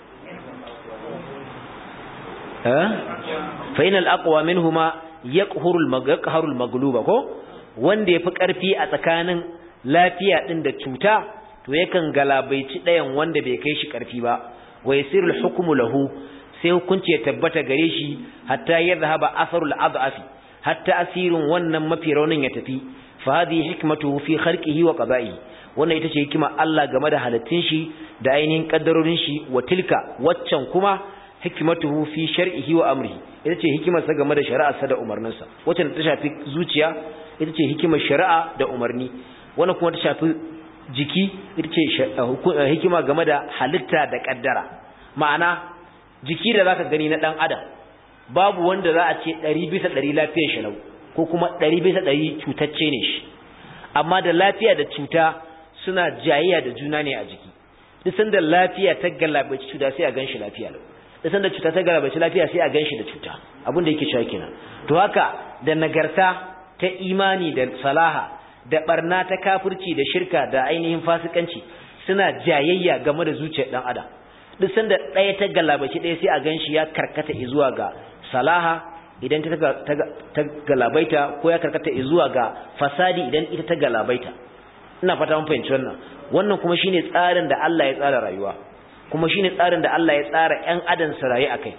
ha fa innal aqwa minhuma yaqhurul magqharul magluba ko wanda yafi karfi a tsakanin lafiya din da cuta to yakan galabaici dayan wanda bai kai shi karfi ba wa yasirul hukmu lahu sai hukunci ya tabbata gare shi hatta yadhhaba atharul adhafi hatta asirin wannan mafi raunin ya tafi fa hadhihi hikmatuhu fi khalqihi wa qada'i wannan ita ce hikima Allah game da halittun shi da ainihin kaddarorin shi wa tilka waccan kuma hikmatuhu fi shar'ihi wa amrihi ita ce hikimar sa game da shari'arsa da umarninsa waccan ta shafi zuciya ita ce hikimar shari'a da umarni wannan kuma ta shafi jiki ita ce hikima game da halitta da kaddara ma'ana jiki da zaka gani na dan adam babu wanda za a ce 100 bisa 100 lafiyar shi lau ko kuma 100 bisa 100 cutacce ne shi amma da lafiya da cuta suna jayayya da juna ne a jiki duk sanda lafiya ta galabaci cuta sai a ganshi lafiya lau duk sanda cuta ta galabaci lafiya sai a ganshi da cuta abin da yake cewa kenan to haka da nagarta ta imani da salaha da barna ta kafirci da shirka da ainihin fasikanci suna jayayya game da zuciyar dan adam duk sanda ɗaya ta galabaci ɗaya sai a ganshi ya karkata zuwa ga salaha idan ta galabaita ko ya karkata zuwa ga fasadi idan ita ta galabaita ina fata mun fahimci wannan wannan kuma shine tsarin da Allah ya tsara rayuwa kuma shine tsarin da Allah ya tsara ƴan adam su rayu akai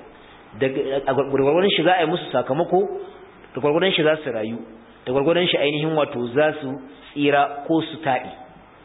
da gurgurdan shi za a yi musu sakamako da gurgurdan shi za su rayu da gurgurdan shi ainihin wato za su tsira ko su taɗi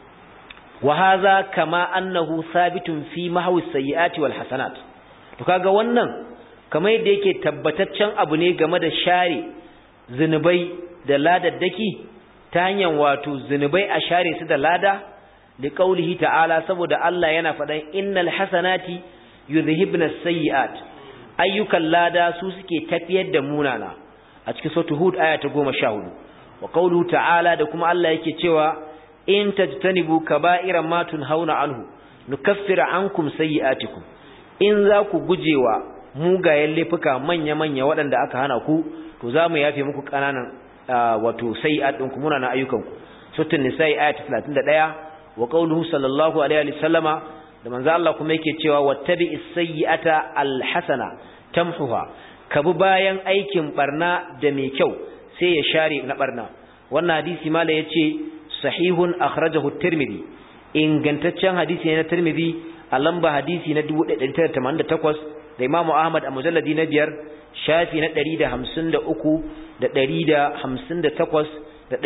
wa hadha kama annahu thabitun fi mahwi sayyiati wal hasanat to kaga wannan kamar yadda yake tabbataccen abu ne game da share zinubai da ladaddaki ta hanyar wato zinubai a share su da lada da kaulihi ta'ala saboda Allah yana faɗan innal hasanati yuzhibna sayyi'at ayyukan lada su suke tafiyar da munana a cikin suratul hud aya ta 14 wa qawluhu ta'ala da kuma Allah yake cewa in tajtanibu kaba'ira ma tunhauna anhu nukaffir ankum sayyi'atikum in za ku gujewa mugayen laifuka manya-manya waɗanda aka hana ku to za mu yafe muku ƙananan wato sayyi'at ɗinku muna na ayyukanku suratul nisa'i aya ta 31 wa qawluhu sallallahu alaihi wa sallama da manzo Allah kuma yake cewa wattabi'is sayyi'ata alhasana tamhuha kabi bayan aikin barna da mai kyau sai ya share na barna wannan hadisi mala yace sahihun akhrajahu at-tirmidhi ingantaccen hadisi ne na tirmidhi a lamba hadisi na 1988 da imamu ahmad a mujalladi na biyar shafi na 153 da 158 da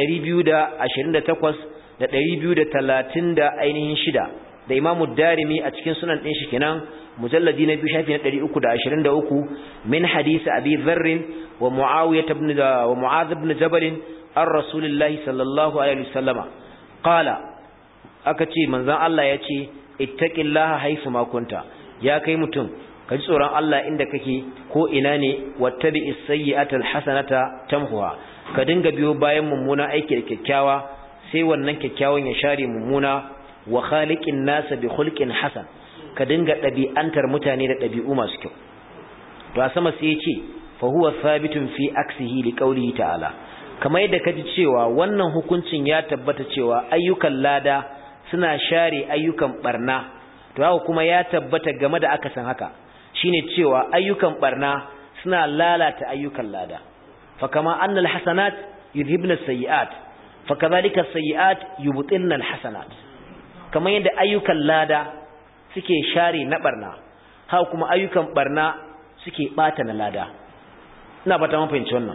228 da 230 da ainihin shida da imamu darimi a cikin sunan ɗin shi kenan mujalladi na biyu shafi na 323 min hadisi abi dharrin wa muawiyah ibn wa mu'adh ibn jabal an rasulillahi sallallahu alaihi wasallama qala aka ce manzon Allah ya ce ittaqillaha haythu ma kunta ya kai mutum ka ji tsoron Allah inda kake ko ina ne wattabi'is sayyi'ata alhasanata tamhuha ka dinga biyo bayan mummuna aiki da kyakkyawa sai wannan kyakkyawan ya share mummuna wa khaliqin nasa bi khulqin hasan ka dinga ɗabi'antar mutane da ɗabi'u masu kyau to a sama sai ya ce fa huwa thabitun fi aksihi li qawlihi ta'ala kamar yadda kaji cewa wannan hukuncin ya tabbata cewa ayyukan lada suna share ayyukan barna to haka kuma ya tabbata game da akasin haka shine cewa ayyukan barna suna lalata ayyukan lada fa kama annal hasanat yudhibna sayiat fa kadhalika sayiat yubtilna al hasanat kamar yadda ayyukan lada suke share na barna haka kuma ayyukan barna suke bata na lada ina fata mun fahimci wannan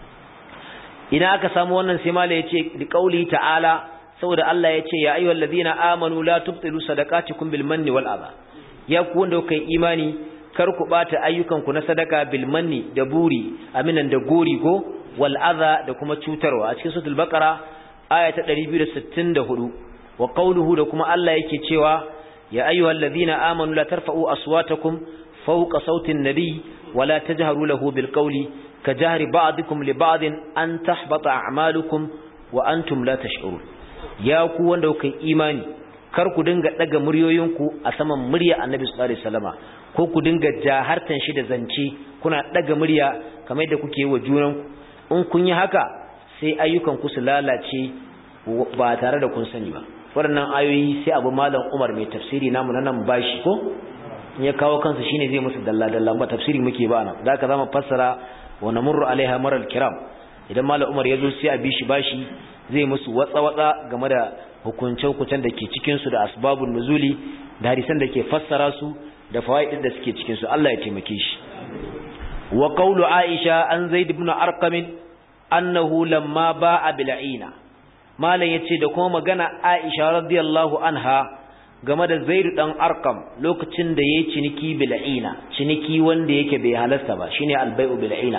idan aka samu wannan sai mala yace da qauli ta'ala saboda Allah yace ya ayyuhal ladina amanu la tubtilu sadaqatikum bil manni wal adha ya ku wanda kuka yi imani kar ku bata ayyukan ku na sadaka bil manni da buri aminan da gori ko wal adha da kuma cutarwa a cikin suratul baqara aya ta 264 wa qawluhu da kuma Allah yake cewa ya ayyuhal ladina amanu la tarfa'u aswatakum fawqa sautin nabiy wala tajharu lahu bil qawli كجهر بعضكم لبعض أن تحبط أعمالكم وأنتم لا تشعرون يا ku wanda kuka imani kar ku dinga daga muryoyinku a saman murya Annabi sallallahu alaihi wasallama ko ku dinga jahartan shi da zance kuna daga murya kamar yadda kuke yi wa junanku in kun yi haka sai ayyukan ku su lalace ba tare da kun sani ba waɗannan ayoyi sai abu malam Umar mai tafsiri namu na nan bashi ko ya kawo kansa shine zai musu dalla dalla ba tafsiri muke ba nan zaka zama fassara wa namurru alaiha maral kiram idan malam Umar ya zo sai a bishi bashi zai musu watsa watsa game da hukunce hukuncen da ke cikin su da asbabun nuzuli da hadisan da ke fassara su da fawaidin da suke cikin su Allah ya taimake shi wa qawlu Aisha an Zaid ibn Arqam annahu lamma ba'a bil'ina malam yace da kuma magana Aisha radiyallahu anha game da Zaid dan Arqam lokacin da yayi ciniki bil'ina ciniki wanda yake bai halasta ba shine al-bai'u bil'ina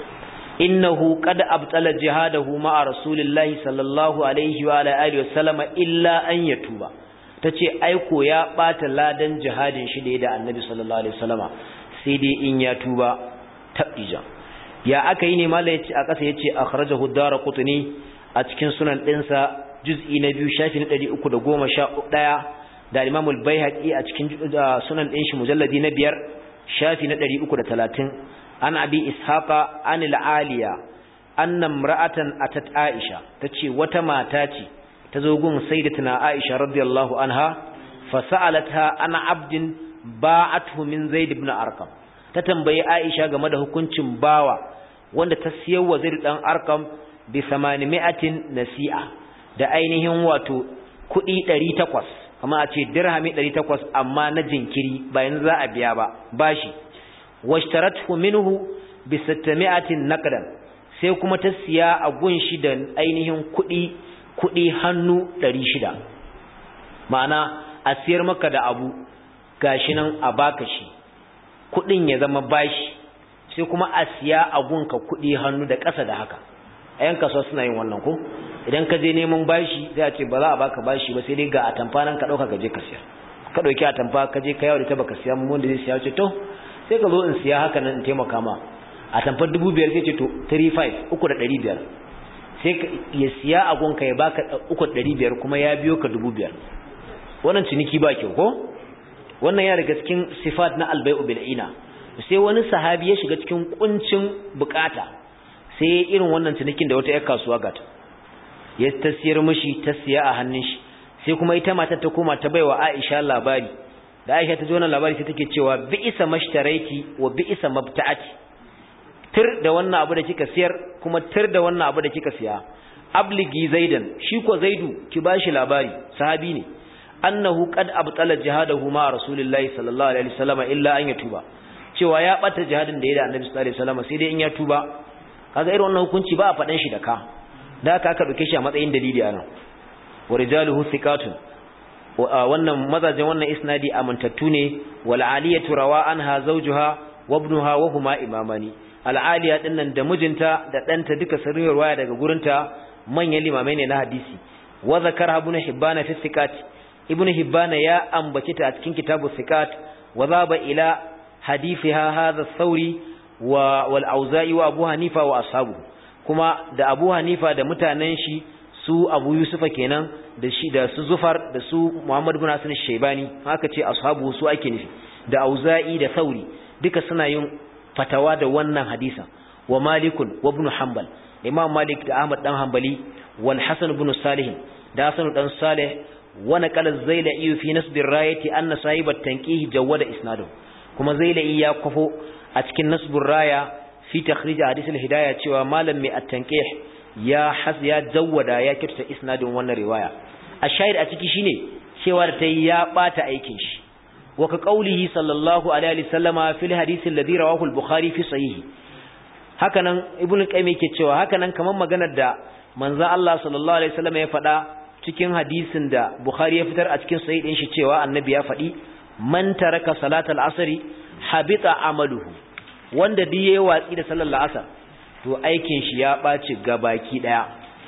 innahu qad abtala jihadahu ma'a rasulillahi sallallahu alaihi wa ala alihi wasallama illa an yatuba tace aiko ya bata ladan jihadin shi da annabi sallallahu alaihi wasallama sai dai in ya tuba tabija ya aka yi ne malai yace a kasa yace akhrajahu ad-darqutni a cikin sunan dinsa juz'i na biyu shafi na 311 da Imam al-Baihaqi a cikin sunan din shi mujalladi na biyar shafi na 330 an abi ishaqa an al-aliya anna imra'atan atat aisha tace wata mata ce tazo gun sayyidatuna aisha radiyallahu anha fa sa'alatha ana abdin ba'athu min zaid ibn arqam ta tambayi aisha game da hukuncin bawa wanda ta siyar wa zaid dan arqam bi 800 nasi'a da ainihin wato kuɗi 800 amma a ce dirhami 800 amma na jinkiri bayan za a biya ba bashi washtarathu minhu bi 600 naqdan sai kuma ta siya a gunshi da ainihin kuɗi kuɗi hannu 600 ma'ana a siyar maka da abu gashi nan a baka shi kuɗin ya zama bashi sai kuma a siya a gunka kuɗi hannu da ƙasa da haka a yan kasuwa suna yin wannan ko idan ka je neman bashi sai a ce ba za a baka bashi ba sai dai ga atamfa nan ka ɗauka ka je ka siya ka ɗauki atamfa ka je ka yawo da ta baka siya mun da zai siya ce to sai ka zo in siya haka nan in taimaka ma a tamfar dubu biyar sai ce to 35 uku da ɗari biyar sai ya siya a gonka ya baka uku da ɗari biyar kuma ya biyo ka dubu biyar wannan ciniki ba kyau ko wannan ya daga cikin sifat na albai'u bil'ina sai wani sahabi ya shiga cikin kuncin bukata sai irin wannan cinikin da wata yar kasuwa gata ya ta siyar mishi ta siya a hannun shi sai kuma ita matar ta koma ta baiwa Aisha labari da Aisha ta ji wannan labari sai take cewa bi'isa mashtaraiti wa bi'isa mabta'ati tir da wannan abu da kika siyar kuma tir da wannan abu da kika siya abligi zaidan shi ko zaidu ki bashi labari sahabi ne annahu qad abtala jihadahu ma rasulillahi sallallahu alaihi wasallam illa an yatuba cewa ya bata jihadin da ya da annabi sallallahu alaihi wasallam sai dai in ya tuba kaga irin wannan hukunci ba a fadan shi da ka da haka aka dauke shi a matsayin dalili anan wa rijaluhu thiqatun wannan mazajin wannan isnadi amintattu ne wal aliyatu rawa anha zawjuha wa ibnuha wa huma imamani al aliya dinnan da mijinta da danta duka sun riwaya daga gurinta manyan limamai ne na hadisi wa zakara ibn hibban fi thiqat ibn hibban ya ambace ta a cikin kitabu thiqat wa zaba ila hadithiha hadha thawri wa wal auza'i wa abu hanifa wa ashabu kuma da abu hanifa da mutanen shi su abu yusufa kenan da shi da su zufar da su muhammad ibn hasan shaybani haka ce ashabu su ake nufi da auza'i da sauri duka suna yin fatawa da wannan hadisan wa malikun wa ibn hanbal imam malik da ahmad dan hanbali wal hasan ibn salih da hasan dan salih wa naqala zailai fi nasb ar-rayati anna sahibat tanqih jawada isnadu kuma zailai ya kwafo a cikin nasb raya fi takhrij hadith al-hidayah cewa malam mai at-tanqih ya has ya jawwada ya kirta isnadin wannan riwaya a shahid a ciki shine cewa da tayi ya bata aikin shi wa ka qaulihi sallallahu alaihi wasallama fil hadith alladhi rawahu al-bukhari fi sahih hakanan ibnu qayyim yake cewa hakanan kaman maganar da manzo Allah sallallahu alaihi wasallama ya faɗa cikin hadisin da bukhari ya fitar a cikin sahih din shi cewa annabi ya faɗi man taraka salatal asri habita amaluhu wanda duk yayi watsi da sallar asar to aikin shi ya ɓaci gabaki ɗaya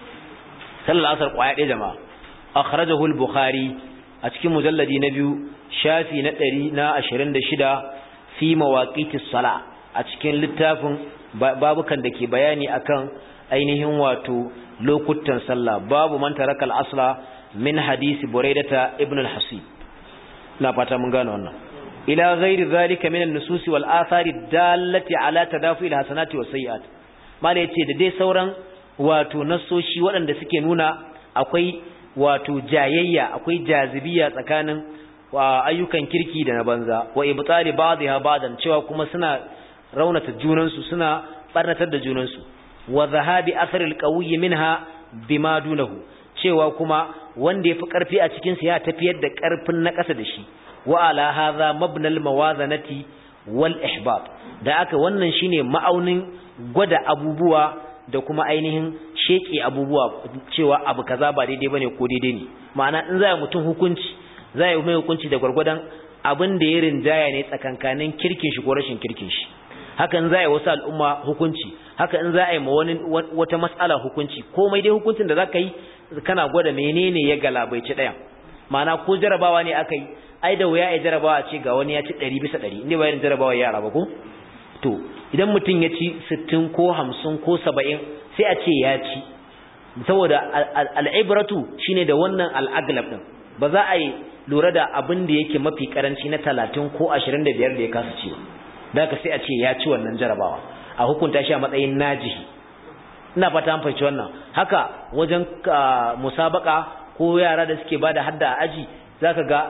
sallar asar ƙwaya ɗaya jama'a akhrajahu al-bukhari a cikin mujalladi na biyu shafi na ɗari na ashirin da shida fi mawaqitis sala a cikin littafin babukan da ke bayani akan ainihin wato lokutan sallah babu man taraka al-asla min hadisi buraidata ibn al-hasib na fata mun gane wannan ila ghairi zalika min an-nusus wal athari dallati ala tadafi al-hasanati was sayyi'at mala ya ce da dai sauran wato nassoshi waɗanda suke nuna akwai wato jayayya akwai jazibiya tsakanin ayyukan kirki da na banza wa ibtali ba'dha ba'dan cewa kuma suna raunata junansu suna barnatar da junansu wa zahabi atharil qawiyyi minha bima dunahu cewa kuma wanda yafi karfi a cikin sa ya tafiyar da karfin na ƙasa da shi wa ala hadha mabnal mawazanati wal ihbab da aka wannan shine ma'aunin gwada abubuwa da kuma ainihin sheke abubuwa cewa abu kaza ba daidai bane ko daidai ne ma'ana in za mutum hukunci za yi mai hukunci da gwargwadon abin da ya rinjaya ne tsakankanin kirkin shi ko rashin kirkin shi haka in za yi wasu al'umma hukunci haka in za a yi ma wani wata matsala hukunci komai dai hukuncin da za ka yi kana gwada menene ya galabaici ɗaya ma'ana ko jarabawa ne aka yi ai da wuya ya jarabawa ce ga wani ya ci ɗari bisa ɗari inda bayan jarabawa yara ba ko to idan mutum ya ci sittin ko hamsin ko saba'in sai a ce ya ci saboda al'ibratu shine da wannan al'aglab ɗin ba za a yi lura da abin da yake mafi karanci na talatin ko ashirin da biyar da ya kasa ciwo da ka sai a ce ya ci wannan jarabawa a hukunta shi a matsayin najihi ina fata an fahimci wannan haka wajen musabaka ko yara da suke bada hadda a aji zaka ga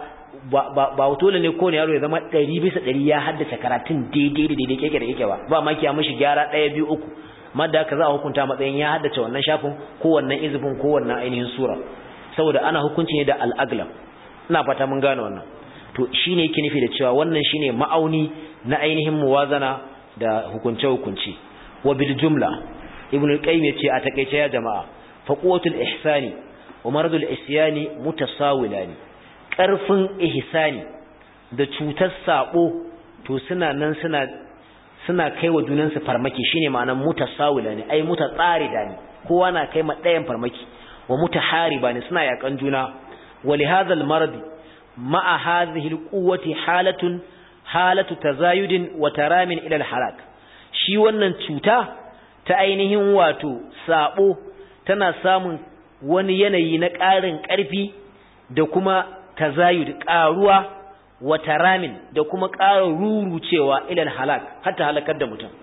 ba dole ne ko ne yaro ya zama ɗari bisa ɗari ya haddace karatun daidai da daidai keke da keke ba ba ma kiya mishi gyara ɗaya biyu uku madda haka za a hukunta matsayin ya haddace wannan shafin ko wannan izifin ko wannan ainihin sura saboda ana hukunci ne da al'aglam ina fata mun gane wannan to shine yake nufi da cewa wannan shine ma'auni na ainihin muwazana da hukunce hukunci wa bil jumla ibn al-qayyim yace a takeice ya jama'a fa quwwatul ihsani wa maradul isyani mutasawilani karfin ihsani da cutar sabo to suna nan suna suna kaiwa junansu farmaki shine ma'anar mutasawilani ai mutatsarida ne kowa na kai ma ɗayan farmaki wa mutahariba ne suna yakan juna wa li hadha al-marad ma'a hadhihi al-quwwati halatun halatu tazayudin wa taramin ila al-halak shi wannan cuta ta ainihin wato sabo tana samun wani yanayi na ƙarin ƙarfi da kuma tazayud ƙaruwa wa taramin da kuma ƙara rurucewa ila al-halak hatta halakar da mutum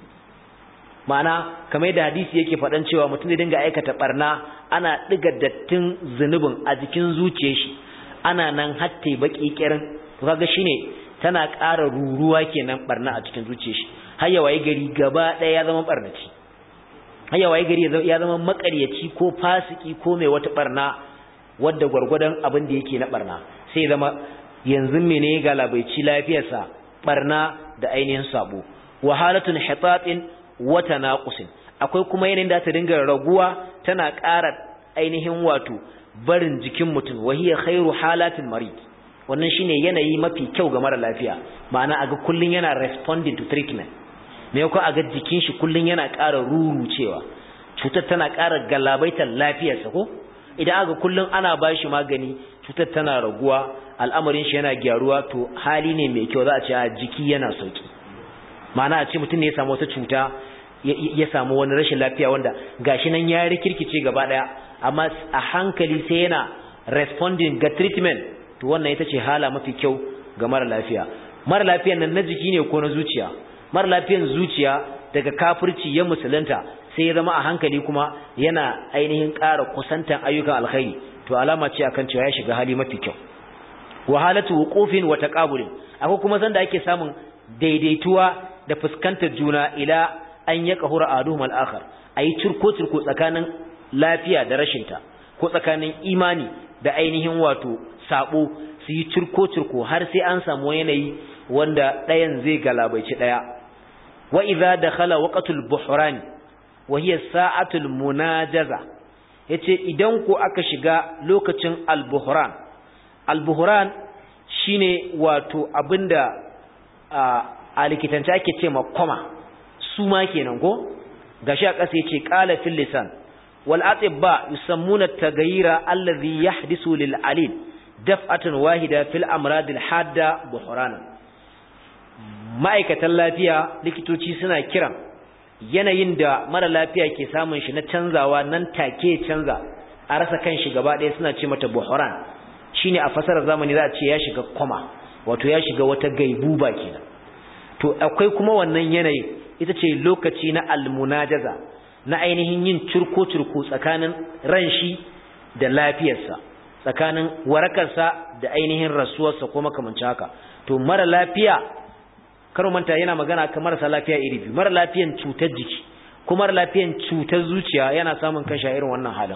ma'ana kamar da hadisi yake faɗan cewa mutum zai dinga aikata barna ana ɗiga dattin zunubin a jikin zuciyar shi ana nan hatta baki kirin to kaga shine tana ƙara ruruwa kenan barna a cikin zuciyar shi har ya waye gari gaba ɗaya ya zama barnaci har ya waye gari ya zama makaryaci ko fasiki ko mai wata barna wadda gwargwadon abin da yake na barna sai zama yanzu mene ga labaici lafiyarsa barna da ainihin sabo wahalatun hitatin wata naqusin akwai kuma yanayin da ta dinga raguwa tana ƙara ainihin wato barin jikin mutum wahiya khairu halatil marid wannan shine yanayi mafi kyau ga mara lafiya ma'ana aga kullun yana responding to treatment me yako aga jikin shi kullun yana ƙara rurucewa cutar tana ƙara galabaitar lafiyarsa ko idan aga kullun ana bashi magani cutar tana raguwa al'amarin shi yana gyaruwa to hali ne mai kyau za a ce a jiki yana sauki ma'ana a ce mutum ne ya samu wata cuta ya samu wani rashin lafiya wanda gashi nan ya rikirkice gaba daya amma a hankali sai yana responding ga treatment to wannan ita ce hala mafi kyau ga mara lafiya mara lafiyan nan na jiki ne ko na zuciya mara lafiyan zuciya daga kafirci ya musulunta sai ya zama a hankali kuma yana ainihin ƙara kusantan ayyukan alkhairi to alama ce akan cewa ya shiga hali mafi kyau wahalatu wuqufin wa taqabulin akwai kuma sanda ake samun daidaituwa da fuskantar juna ila an ya kahura aduhum al-akhar ayi cirko cirko tsakanin lafiya da rashinta ko tsakanin imani da ainihin wato sabo su yi cirko cirko har sai an samu yanayi wanda ɗayan zai galabaici ɗaya wa idza dakhala waqtul buhran wa hiya sa'atul munajaza yace idan ko aka shiga lokacin al-buhran al-buhran shine wato abinda a likitance ake ce ma koma su ma kenan ko gashi a ƙasa yace qala fil lisan wal atibba yusammuna at-taghayyira alladhi yahdisu lil alil daf'atan wahida fil amrad al hadda buhrana ma'aikatan lafiya likitoci suna kiran yanayin da mara lafiya ke samun shi na canzawa nan take canza a rasa kan shi gaba ɗaya suna ce mata buhran shine a fasarar zamani za a ce ya shiga koma wato ya shiga wata gaibuba kenan to akwai kuma wannan yanayin ita ce lokaci na almunajaza na ainihin yin curko-curko tsakanin ran shi da lafiyarsa tsakanin warakarsa da ainihin rasuwarsa ko makamanci haka to mara lafiya karo manta yana magana kan marasa lafiya iri biyu mara lafiyan cutar jiki ko mara lafiyan cutar zuciya yana samun kanshi a irin wannan halin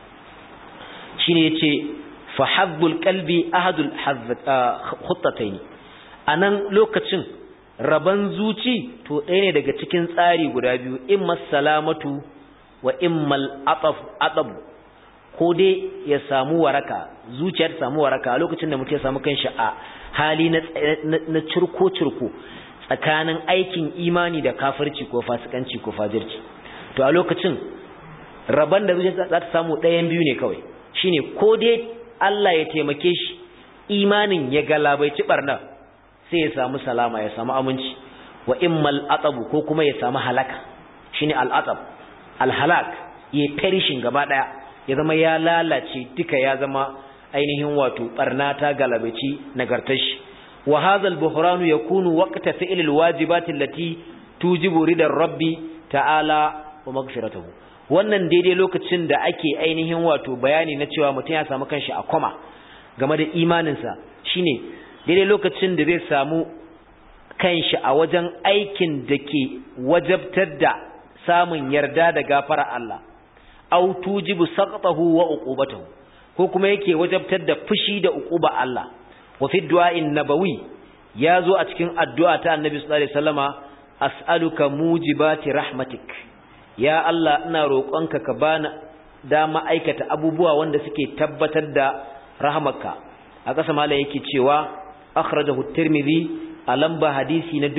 shine yace fa haddul qalbi ahadul khuttatayn anan lokacin raban zuci to ɗaya ne daga cikin tsari guda biyu imma salamatu wa immal ataf atab ko dai ya samu waraka zuciyar ta samu waraka a lokacin da mutum ya samu kanshi a hali na na cirko cirko tsakanin aikin imani da kafirci ko fasikanci ko fajirci to a lokacin raban da zuciya za ta samu ɗayan biyu ne kawai shine ko dai Allah ya taimake shi imanin ya galabaici barna sai ya samu salama ya samu aminci wa immal atabu ko kuma ya samu halaka shine al atab al halak ya perishin gaba daya ya zama ya lalace duka ya zama ainihin wato barna ta galabaci nagartar shi wa hadha al buhran yakunu waqta fi'l al wajibat allati tujibu ridar rabbi ta'ala wa maghfiratuhu wannan daidai lokacin da ake ainihin wato bayani na cewa mutum ya samu kanshi a koma game da imaninsa shine daidai lokacin da zai samu kanshi a wajen aikin da ke wajabtar da samun yarda da gafara Allah aw tujibu saqtahu wa uqubatahu ko kuma yake wajabtar da fushi da uquba Allah wa fi du'a'in nabawi yazo a cikin addu'a ta Annabi sallallahu alaihi wasallama as'aluka mujibati rahmatik ya Allah ina roƙonka ka bani dama aikata abubuwa wanda suke tabbatar da rahmarka a ƙasa malai yake cewa akhrajahu at-tirmidhi a lamba hadisi na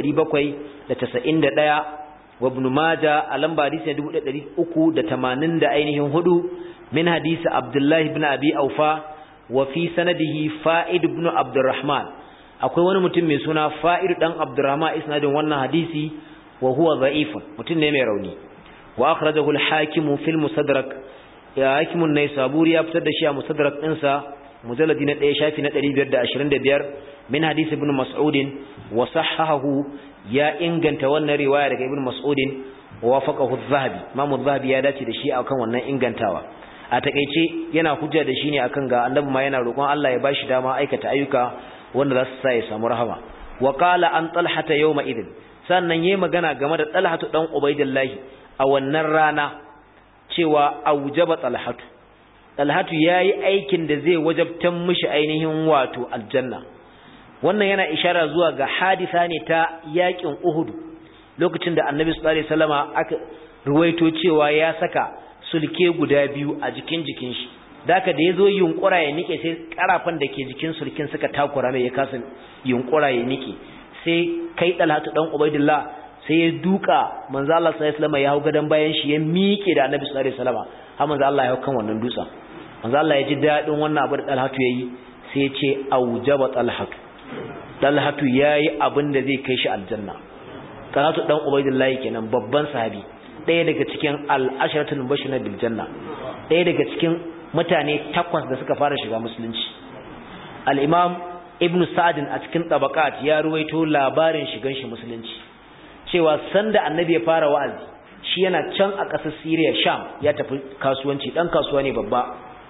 4791 wa ibn majah a lamba hadisi na 1380 da ainihin hudu min hadisi abdullah ibn abi aufa wa fi sanadihi fa'id ibn abdurrahman akwai wani mutum mai suna fa'ir dan abdurrahman isnadin wannan hadisi wa huwa dha'ifun mutum ne mai rauni wa akhrajahu al-hakim fil musaddarak ya hakim an-naisaburi ya fitar da shi a musaddarak ɗinsa mujalladi na 1 shafi na 525 min hadisi ibn mas'ud wa sahahahu ya inganta wannan riwaya daga ibn mas'ud wa wafaqahu adh-dhahabi imam adh-dhahabi ya dace da shi akan wannan ingantawa a takeice yana hujja da shi ne akan ga annabi ma yana roƙon Allah ya bashi dama aikata ayyuka wanda za su sa ya samu rahama wa qala an talhata yawma idin sannan yayi magana game da talhatu dan ubaidillahi a wannan rana cewa aujaba talhatu talhatu yayi aikin da zai wajabtan mishi ainihin wato aljanna wannan yana ishara zuwa ga hadisa ne ta yakin uhud lokacin da annabi sallallahu alaihi wasallama aka ruwaito cewa ya saka sulke guda biyu a jikin jikin shi daka da yazo yunkura ya nike sai karafan da ke jikin sulkin suka takura mai ya kasa yunkura ya nike sai kai dalhatu dan ubaidillah sai ya duka manzo Allah sallallahu alaihi wasallam ya hau gadan bayan shi ya miƙe da annabi sallallahu alaihi wasallam har manzo Allah ya hau kan wannan dutsen manzo Allah ya ji dadin wannan abu da dalhatu yayi sai ya ce aujaba talhatu dalhatu yayi abin da zai kai shi aljanna talhatu dan ubaidillah kenan babban sahabi ɗaya daga cikin al'asharatul mubashshirina bil janna ɗaya daga cikin mutane takwas da suka fara shiga musulunci al-imam ibnu sa'd a cikin tabaqat ya ruwaito labarin shigan shi musulunci cewa sanda annabi ya fara wa'azi shi yana can a ƙasar Syria Sham ya tafi kasuwanci dan kasuwa ne babba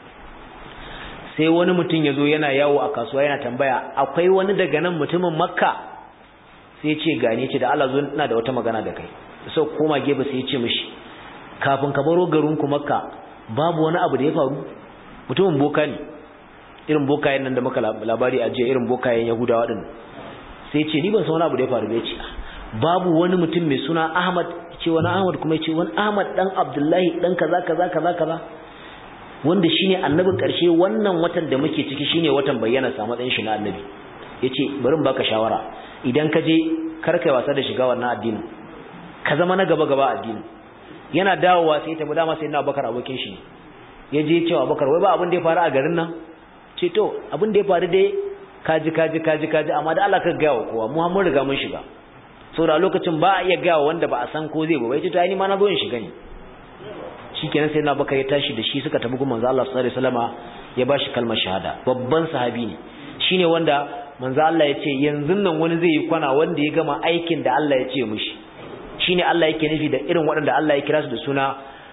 sai wani mutum ya zo yana yawo a kasuwa yana tambaya akwai wani daga nan mutumin Makka sai ce gane ce da Allah zo ina da wata magana da kai sau koma gefe sai ya ce mishi kafin ka baro garinku makka babu wani abu da ya faru mutumin boka ne irin bokayen nan da muka labari a jiya irin bokayen yahudawa din sai ce ni ban san wani abu da ya faru ba ya ce babu wani mutum mai suna ahmad ce wani ahmad kuma ya ce wani ahmad dan abdullahi dan kaza kaza kaza kaza wanda shine annabin karshe wannan watan da muke ciki shine watan bayyana sa matsayin shi na annabi yace bari in baka shawara idan ka je kar kai wasa da shiga wannan addinin ka zama na gaba gaba addinin yana dawowa sai ta dama sai na bakar abokin shi ya je cewa bakar wai ba abin da ya faru a garin nan ce to abin da ya faru dai kaji kaji kaji kaji amma da Allah ka ga wa kowa mu mun riga mun shiga saboda lokacin ba a iya ga wanda ba a san ko zai ba bai ce to ai ni ma na zo in shiga ne shikenan sai na bakar ya tashi da shi suka tabi kuma manzo Allah sallallahu alaihi wasallama ya bashi kalmar shahada babban sahabi ne shine wanda manzo Allah ya ce yanzu nan wani zai yi kwana wanda ya gama aikin da Allah ya ce mishi shine Allah yake nufi da irin waɗanda Allah ya kira su da suna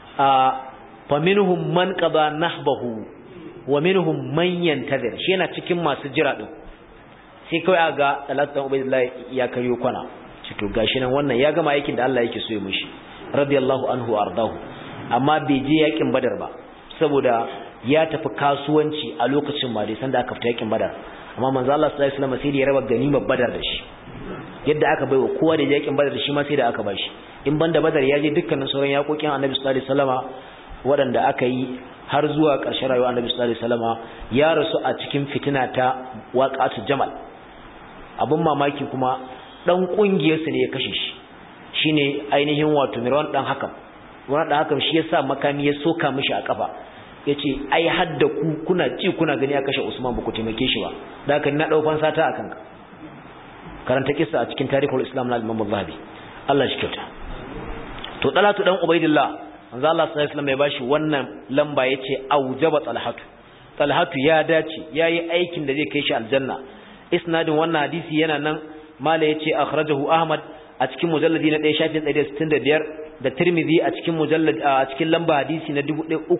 fa minhum man qada nahbahu wa minhum man yantazir shi yana cikin masu jira din sai kai aga Talatu Ubaydullah ya karyo kwana ce to gashi nan wannan ya gama aikin da Allah yake so ya mishi radiyallahu anhu ardahu amma bai je yakin Badar ba saboda ya tafi kasuwanci a lokacin ma dai sanda aka fita yakin Badar amma manzo Allah sallallahu alaihi wasallam sai da ya raba ganimar Badar da shi yadda aka baiwa kowa da yakin badar shi ma sai da aka bashi in banda badar ya je dukkanin sauran yakokin annabi sallallahu alaihi wasallama waɗanda aka yi har zuwa ƙarshen rayuwar annabi sallallahu alaihi wasallama ya rasu a cikin fitina ta waqatu jamal abun mamaki kuma dan kungiyar su ne ya kashe shi shine ainihin wato mirwan dan hakam wannan dan hakam shi yasa makami ya soka mishi a kafa yace ai hadda ku kuna ci kuna gani ya kashe Usman ba ku taimake shi ba da haka na dau fansa ta akan ka karanta kissa a cikin tarihul islam na imam zahabi Allah shi kyauta to talatu dan ubaidillah manzo Allah sallallahu alaihi wasallam ya bashi wannan lamba yace aujaba talhatu talhatu ya dace yayi aikin da zai kai shi aljanna isnadin wannan hadisi yana nan mala yace akhrajahu ahmad a cikin mujalladi na 1 shafin 165 da tirmidhi a cikin mujallad a cikin lamba hadisi na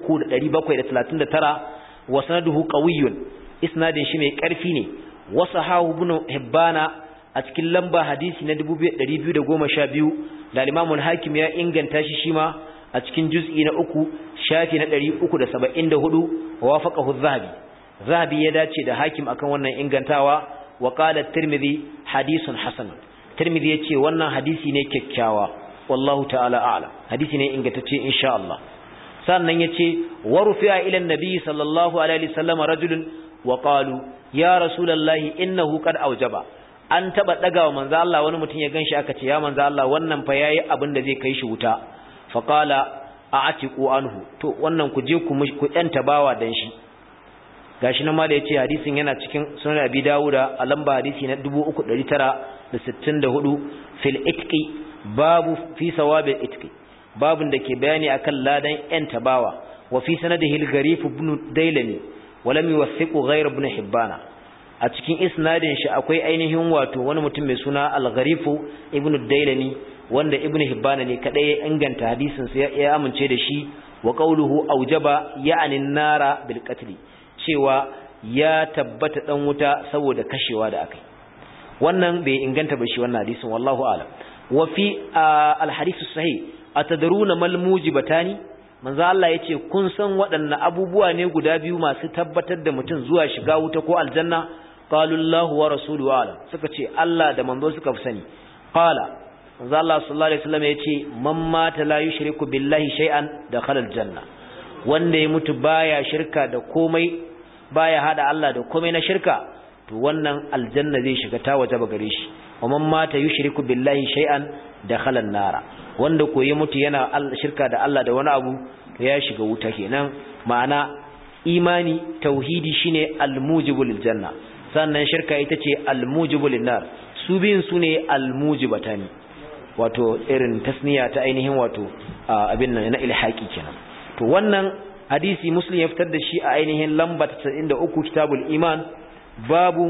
3739 wa sanaduhu qawiyyun isnadin shi mai karfi ne wasahahu ibn hibbana a cikin lamba hadisi na 2212 da Imam al-Hakim ya inganta shi shima a cikin juz'i na uku shafi na 374 wafaqahu az-Zahabi Zahabi ya dace da Hakim akan wannan ingantawa wa qala at-Tirmidhi hadithun hasan Tirmidhi yace wannan hadisi ne kyakkyawa wallahu ta'ala a'lam hadisi ne ingantacce insha Allah sannan yace wa rufi'a ila an-nabi sallallahu alaihi wasallam rajulun wa qalu ya rasulullahi innahu qad awjaba an taba dagawa manzo Allah wani mutum ya ganshi aka ce ya manzo Allah wannan fa yayi abin da zai kai shi wuta fa qala a'tiqu anhu to wannan ku je ku ku yanta bawa dan shi gashi nan ma da yace hadisin yana cikin sunan abi dawuda a lamba hadisi na 3964 fil itqi babu fi sawabil itqi babun da ke bayani akan ladan yan tabawa wa fi sanadihi al-gharif ibn dailami wa lam yuwathiqu ghayr ibn hibbana a cikin isnadin shi akwai ainihin wato wani mutum mai suna al-gharif ibn dailami wanda ibn hibbana ne kadai ya inganta hadisin sa ya amince da shi wa qawluhu aujaba ya'ni nara bil qatl cewa ya tabbata dan wuta saboda kashewa da akai wannan bai inganta ba shi wannan hadisin wallahu a'lam wa fi al-hadith sahih atadruna mal mujibatani manzo Allah yace kun san waɗannan abubuwa ne guda biyu masu tabbatar da mutum zuwa shiga wuta ko aljanna qalu Allahu wa rasuluhu a'lam suka ce Allah da manzo suka fi sani qala manzo Allah sallallahu alaihi wasallam yace man mata la yushriku billahi shay'an dakhala aljanna wanda ya mutu baya shirka da komai baya hada Allah da komai na shirka to wannan aljanna zai shiga ta waje gare shi wa man mata yushriku billahi shay'an dakhala an-nara wanda ko ya mutu yana shirka da Allah da wani abu to ya shiga wuta kenan ma'ana imani tauhidi shine al-mujibul janna sannan shirka ita ce al-mujibul nar su biyun su ne al-mujibatani wato irin tasniya ta ainihin wato abin nan na ilhaki kenan to wannan hadisi muslim ya fitar da shi a ainihin lamba 93 kitabul iman babu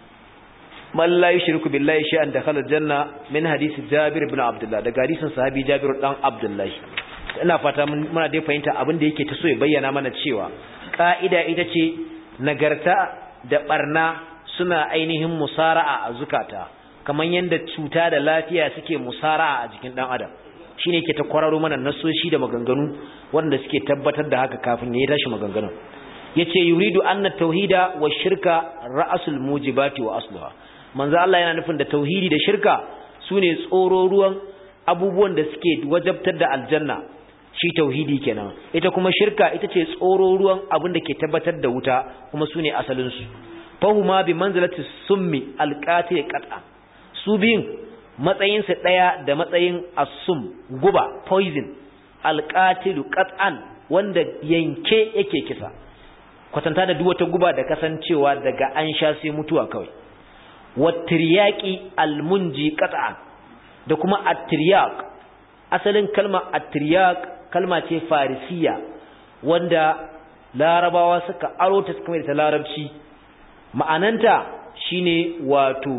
man la yushriku billahi shay'an dakhala janna min hadisi jabir ibn abdullah daga hadisin sahabi jabir dan abdullah ina fata muna dai fahimta abin da yake ta so ya bayyana mana cewa ka'ida ita ce nagarta da barna suna ainihin musara'a a zukata kamar yadda cuta da lafiya suke musara'a a jikin dan adam shine yake ta kwararo mana nasoshi da maganganu wanda suke tabbatar da haka kafin ya tashi maganganun yace yuridu anna tauhida wa shirka ra'asul mujibati wa asluha manzo Allah yana nufin da tauhidi da shirka sune tsoro ruwan abubuwan da suke wajabtar da aljanna shi tauhidi kenan ita kuma shirka ita ce tsoro ruwan abin da ke tabbatar da wuta kuma sune asalin su fahuma bi manzilati summi alqati qat'a su biyun matsayin su daya da matsayin asum guba poison alqatilu qat'an wanda yanke yake kisa kwatanta da duk wata guba da kasancewa daga an sha sai mutuwa kawai wattiryaqi almunji qat'an da kuma attiryaq asalin kalma attiryaq kalma ce farisiya wanda larabawa suka aro ta suka da larabci ma'ananta shine wato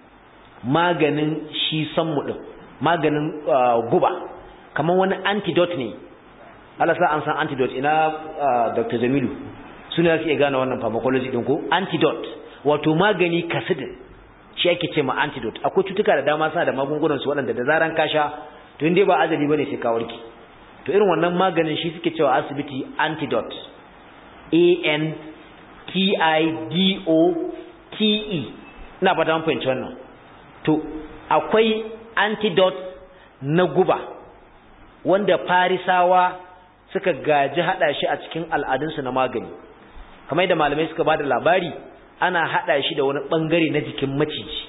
maganin shi sanmu din maganin guba kamar wani antidote ne Allah sa an san antidote ina Dr. Jamilu suna su iya gane wannan pharmacology din ko antidote wato magani kasidin shi ake ce ma antidote akwai cutuka da dama sa da magungunan su waɗanda da zaran ka sha to inda ba azali bane sai ka warke to irin wannan maganin shi suke cewa asibiti antidote a n t i d o t e ina fata mun fahimci wannan to akwai antidote na guba wanda farisawa suka gaji hada shi a cikin al'adunsu na magani kamar da malamai suka bada labari ana hada shi da wani bangare na jikin maciji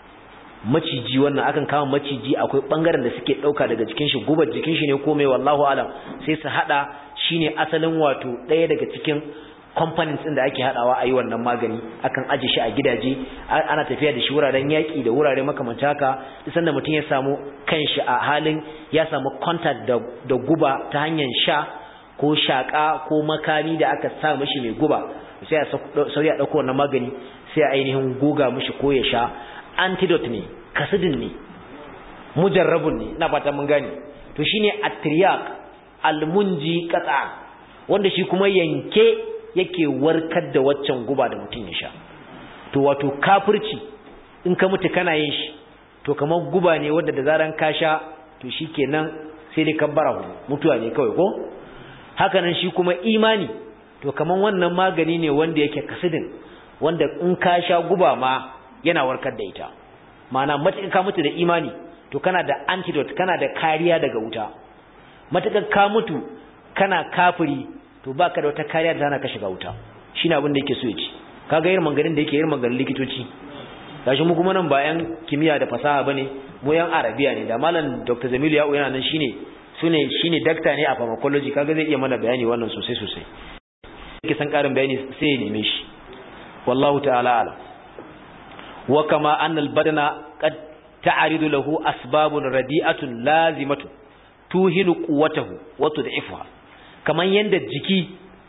maciji wannan akan kama maciji akwai bangaren da suke dauka daga jikin shi gubar jikin shi ne ko mai wallahu alam sai su hada shine asalin wato daya daga cikin components din da ake hadawa a yi wannan magani akan aje shi a gidaje ana tafiya da shi wuraren yaki da wurare makamanta haka sanda mutum ya samu kanshi a halin ya samu contact da, da guba ta hanyar sha ko shaka ko makani da aka sa mishi mai guba sai a sauya a dauko wannan magani sai a ainihin goga mishi ko ya sha antidote ne kasidin ne mujarrabun ne ina fata mun gane to shine atriyaq almunji qata wanda shi kuma yanke yake warkar da waccan guba da mutum ya sha to wato kafirci in ka mutu kana yin shi to kamar guba ne wanda da zaran ka sha to shikenan sai dai kabbara mutuwa ne kawai ko haka nan shi kuma imani to kamar wannan magani ne wanda yake kasidin wanda in ka sha guba ma yana warkar da ita ma'ana matuƙar ka mutu da imani to kana da antidote kana da kariya daga wuta matuƙar ka mutu kana kafiri to baka da wata kariya da tana ka shiga wuta shine abin da yake so ya ci kaga irin maganin da yake irin maganin likitoci gashi mu kuma nan bayan kimiyya da fasaha bane mu yan arabiya ne da malam Dr. Jamilu Ya'u yana nan shine sune shine dakta ne a pharmacology kaga zai iya mana bayani wannan sosai sosai yake san karin bayani sai ya neme shi wallahu ta'ala ala wa kama anna al-badana qad ta'ridu lahu asbabun radi'atun lazimatu tuhinu quwwatahu wa tud'ifuha kaman yanda jiki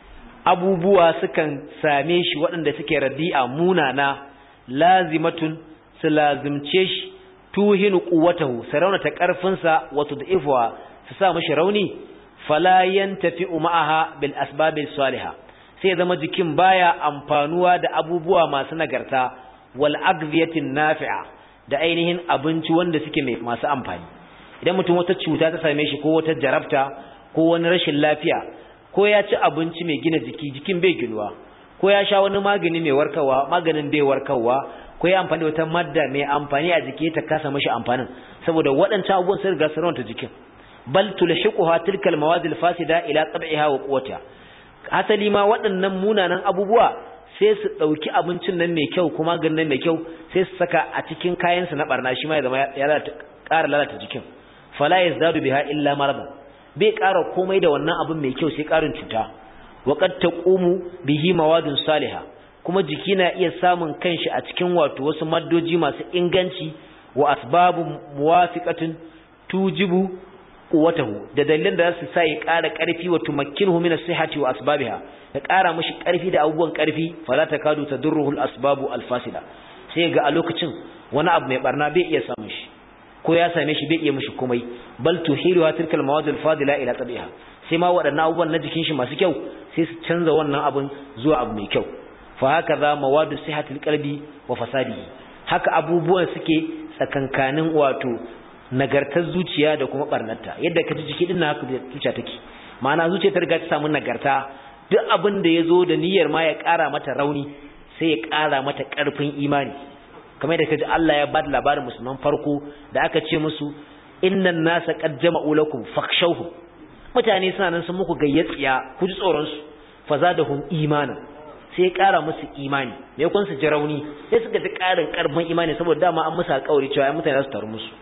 abubuwa sukan same shi waɗanda suke radi'a munana lazimatun su lazimce shi tuhinu quwwatahu sarauna ta karfinsa wa tud'ifuha su sa mishi rauni fala yantafi'u ma'aha bil asbabil salihah sai zama jikin baya amfanuwa da abubuwa masu nagarta wal agziyatin nafi'a da ainihin abinci wanda suke mai masu amfani idan mutum wata cuta ta same shi ko wata jarabta ko wani rashin lafiya ko ya ci abinci mai gina jiki jikin bai ginuwa ko ya sha wani magani mai warkarwa maganin bai warkarwa ko ya amfani da wata madda mai amfani a jiki ta kasa mashi amfanin saboda waɗancan abubuwan sun riga sun jiki bal tulhiquha tilka almawad alfasida ila tab'iha wa quwwatiha asali ma waɗannan munanan abubuwa sai su ɗauki abincin nan mai kyau kuma ganin nan mai kyau sai su saka a cikin kayansu na barna shi ma ya zama ya ƙara lalata jikin fala yazdadu biha illa marada bai ƙara komai da wannan abin mai kyau sai ƙarin cuta wa qad taqumu bihi mawadun salihah kuma jiki na iya samun kanshi a cikin wato wasu maddoji masu inganci wa asbabu muwafiqatin tujibu quwwatahu da dalilan da su sa ya ƙara ƙarfi wa tumakkinuhu min as-sihhati wa asbabiha ya ƙara mishi ƙarfi da abubuwan ƙarfi fala takadu tadurruhu al-asbabu al-fasida sai ga a lokacin wani abu mai barna bai iya samun shi ko ya same shi bai iya mishi komai bal tuhiruha tilkal mawad al-fadila ila tabiha sai ma waɗannan abubuwan na jikin shi masu kyau sai su canza wannan abun zuwa abu mai kyau fa haka za mawadu sihhatil qalbi wa fasadihi haka abubuwan suke tsakankanin wato nagartar zuciya da kuma barnarta yadda ka ji jiki din haka zuciya take ma'ana zuciya ta riga ta samu nagarta duk abin da yazo da niyyar ma ya ƙara mata rauni sai ya ƙara mata ƙarfin imani kamar da kaji Allah ya bada labarin musulman farko da aka ce musu innan nasa qad jama'u lakum fakhshawhum mutane suna nan sun muku gayyatsiya ku ji tsoron su fazadahum imanan sai ya ƙara musu imani me kun su ji rauni sai suka ji ƙarin ƙarfin imani saboda dama an musu alƙawari cewa mutane za su taru musu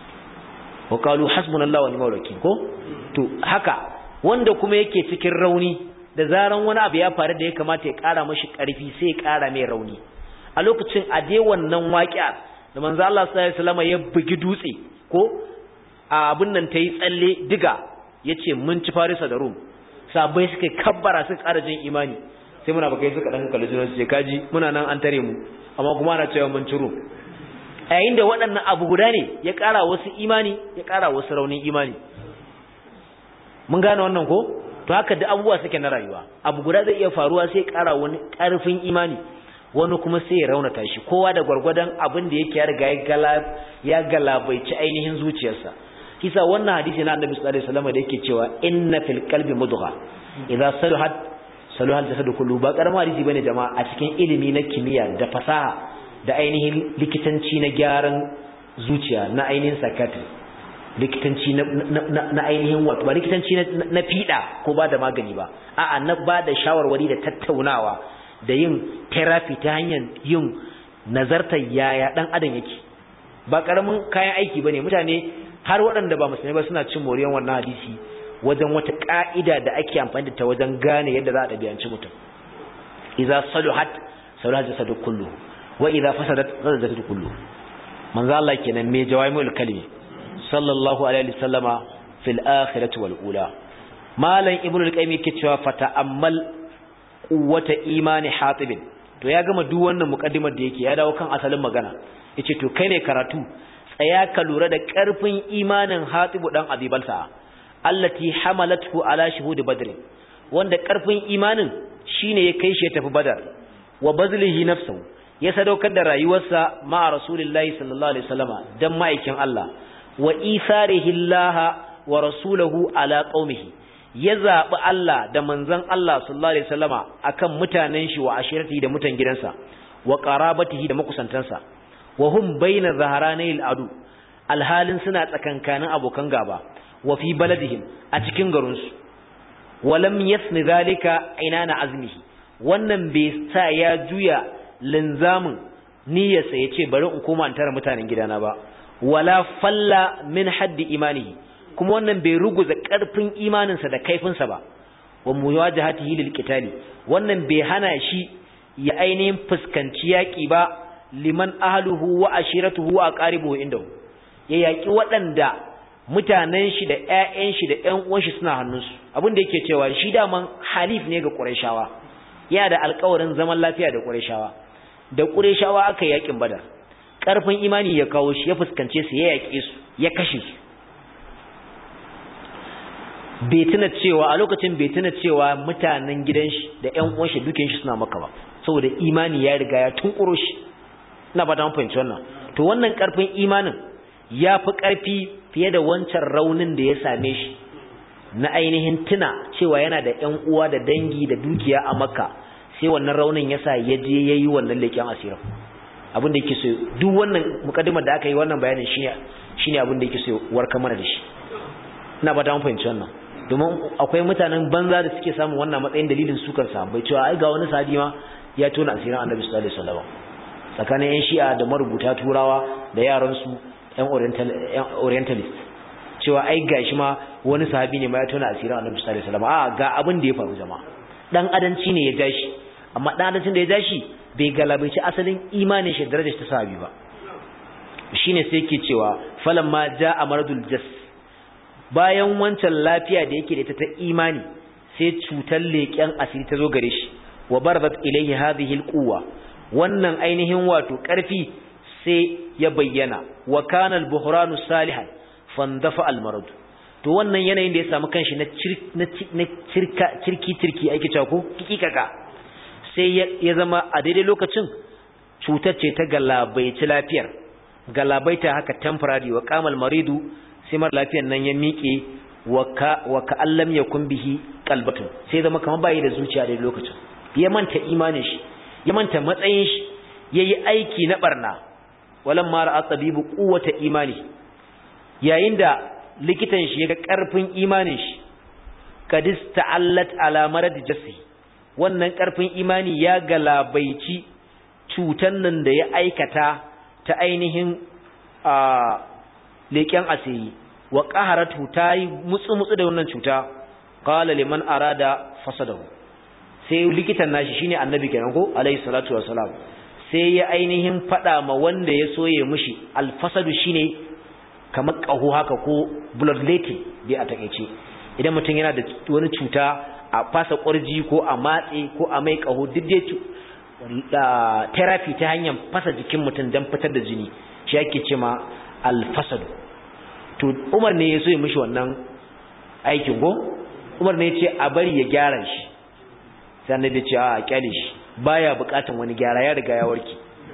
wa qalu hasbunallahu wa ni'mal wakeel ko to haka wanda kuma yake cikin rauni da zaran wani abu ya faru da ya kamata ya ƙara mashi ƙarfi sai ya ƙara mai rauni a lokacin a dai wannan waƙiya da manzo Allah sallallahu alaihi wasallam ya bugi dutse ko a abin nan tayi tsalle diga yace mun ci Farisa da Rum sabai suka kabbara suka ƙara jin imani sai muna bakai suka dan kalli juna su kaji muna nan an tare mu amma kuma ana cewa mun ci Rum a yayin da waɗannan abu guda ne ya ƙara wasu imani ya ƙara wasu raunin imani mun gane wannan ko to haka da abubuwa suke na rayuwa abu guda zai iya faruwa sai ƙara wani ƙarfin imani wani kuma sai ya raunata shi kowa da gwargwadon abin da yake ya riga ya galabaici ainihin zuciyarsa kisa wannan hadisi na annabi sallallahu alaihi wasallam da yake cewa inna fil qalbi mudgha idza saluhat saluhat jasadu kullu ba karama hadisi bane jama'a a cikin ilimi na kimiyya da fasaha da ainihin likitanci na gyaran zuciya na ainihin psychiatry likitanci na ainihin wato ba likitanci na fiɗa ko ba da magani ba a'a na ba da shawarwari da tattaunawa da yin therapy ta hanyar yin nazartar yaya dan adam yake ba karamin kayan aiki bane mutane har waɗanda ba musulmai ba suna cin moriyan wannan hadisi wajen wata ka'ida da ake amfani da ta wajen gane yadda za a ɗabi'anci mutum idza saluhat saluhat jasadu kullu wa idza fasadat fasadat jasadu kullu manzo Allah kenan me jawaimul kalimi sallallahu alaihi wasallama fil akhirati wal ula malam ibnu al-qayyim yake cewa fata'ammal quwwata imani hatib to ya gama duk wannan mukaddimar da yake ya dawo kan asalin magana yace to kai ne karatu tsaya ka lura da karfin imanin hatib dan abibalsa allati hamalathu ala shuhud badr wanda karfin imanin shine ya kai shi ya tafi badar wa bazlihi nafsuhu ya sadaukar da rayuwarsa ma rasulullahi sallallahu alaihi wasallama dan ma'aikin Allah wa isarihi Allah wa rasulahu ala qaumihi ya zabi Allah da manzon Allah sallallahu alaihi wasallama akan mutanen shi wa ashirati da mutan gidansa wa qarabatihi da makusantansa wa hum baina zaharanil adu alhalin suna tsakankanin abokan gaba wa fi baladihim a cikin garin su walam yasni zalika inana azmihi wannan bai sa ya juya linzamin niyyarsa yace bari in koma in tara mutanen gidana ba wala falla min haddi imanihi kuma wannan bai ruguza karfin imaninsa da kaifinsa ba wa muwajahatihi lil qitali wannan bai hana shi ya ainihin fuskanci yaƙi ba liman ahluhu wa ashiratuhu wa aqaribuhu indahu ya yaƙi waɗanda mutanen shi da ƴaƴan shi da ƴan uwan shi suna hannunsu abin da yake cewa shi daman halif ne ga Qurayshawa yana da alƙawarin zaman lafiya da Qurayshawa da Qurayshawa aka yaƙin Badar ƙarfin imani ya kawo shi ya fuskance su ya yaƙe su ya kashe su bai tuna cewa a lokacin bai tuna cewa mutanen gidan shi da ƴan uwan shi dukin shi suna maka ba saboda imani ya riga ya tunkuro shi ina ba ta fahimci wannan to wannan ƙarfin imanin ya fi ƙarfi fiye da wancan raunin da ya same shi na ainihin tuna cewa yana da ƴan uwa da dangi da dukiya a makka sai wannan raunin ya sa ya je ya yi wannan leƙen asirin abin da yake so duk wannan mukaddimar da aka yi wannan bayanin shine shine abin da yake so warka mana da shi ina ba ta fahimci wannan domin akwai mutanen banza da suke samun wannan matsayin dalilin sukar sahabbai cewa ai ga wani sahabi ma ya tona asirin annabi sallallahu alaihi wasallam tsakanin yan shi'a da marubuta turawa da yaran su yan orientalist cewa ai gashi ma wani sahabi ne ma ya tona asirin annabi sallallahu alaihi wasallam a ga abin da ya faru jama'a dan adanci ne ya jashi amma dan adancin da ya jashi bai galabaici asalin imanin shi darajar ta sahabi ba shine sai yake cewa falamma jaa maradul jas bayan wancan lafiya da yake da ita ta imani sai cutar leƙen asiri ta zo gare shi wa baradat ilayhi hadhihi alquwa wannan ainihin wato ƙarfi sai ya bayyana wa kana al-buhranu salihan fandafa al-marad to wannan yanayin da ya samu kanshi na na cirka cirki cirki ake cewa ko kikikaka sai ya zama a daidai lokacin cutar ce ta galabaici lafiyar galabaita haka temporary wa qamal maridu sai mara lafiyar nan ya miƙe wa ka allam yakun bihi qalbatun sai zama kamar bai da zuciya da lokacin ya manta imanin shi ya manta matsayin shi yayi aiki na barna walam ma ra'a tabibu quwwata imani yayin da likitan shi yaga karfin imanin shi kadis ta'allat ala marad jassi wannan karfin imani ya galabaici cutan nan da ya aikata ta ainihin a leken asiri wa qaharatu tayi mutsu mutsu da wannan cuta qala liman arada fasadahu sai likitan nashi shine annabi kenan ko alayhi salatu wassalam sai ya ainihin fada ma wanda ya soye mishi alfasadu shine kamar kaho haka ko bloodletting dai a takeice idan mutum yana da wani cuta a fasa ƙwarji ko a matse ko a mai kaho duk dai therapy ta hanyar fasa jikin mutum don fitar da jini shi ake ce ma alfasadu to umar ne ya so ya mishi wannan aikin go umar ne ya ce a bari ya gyara shi sai annabi ce a kyale shi baya bukatan wani gyara ya riga ya warke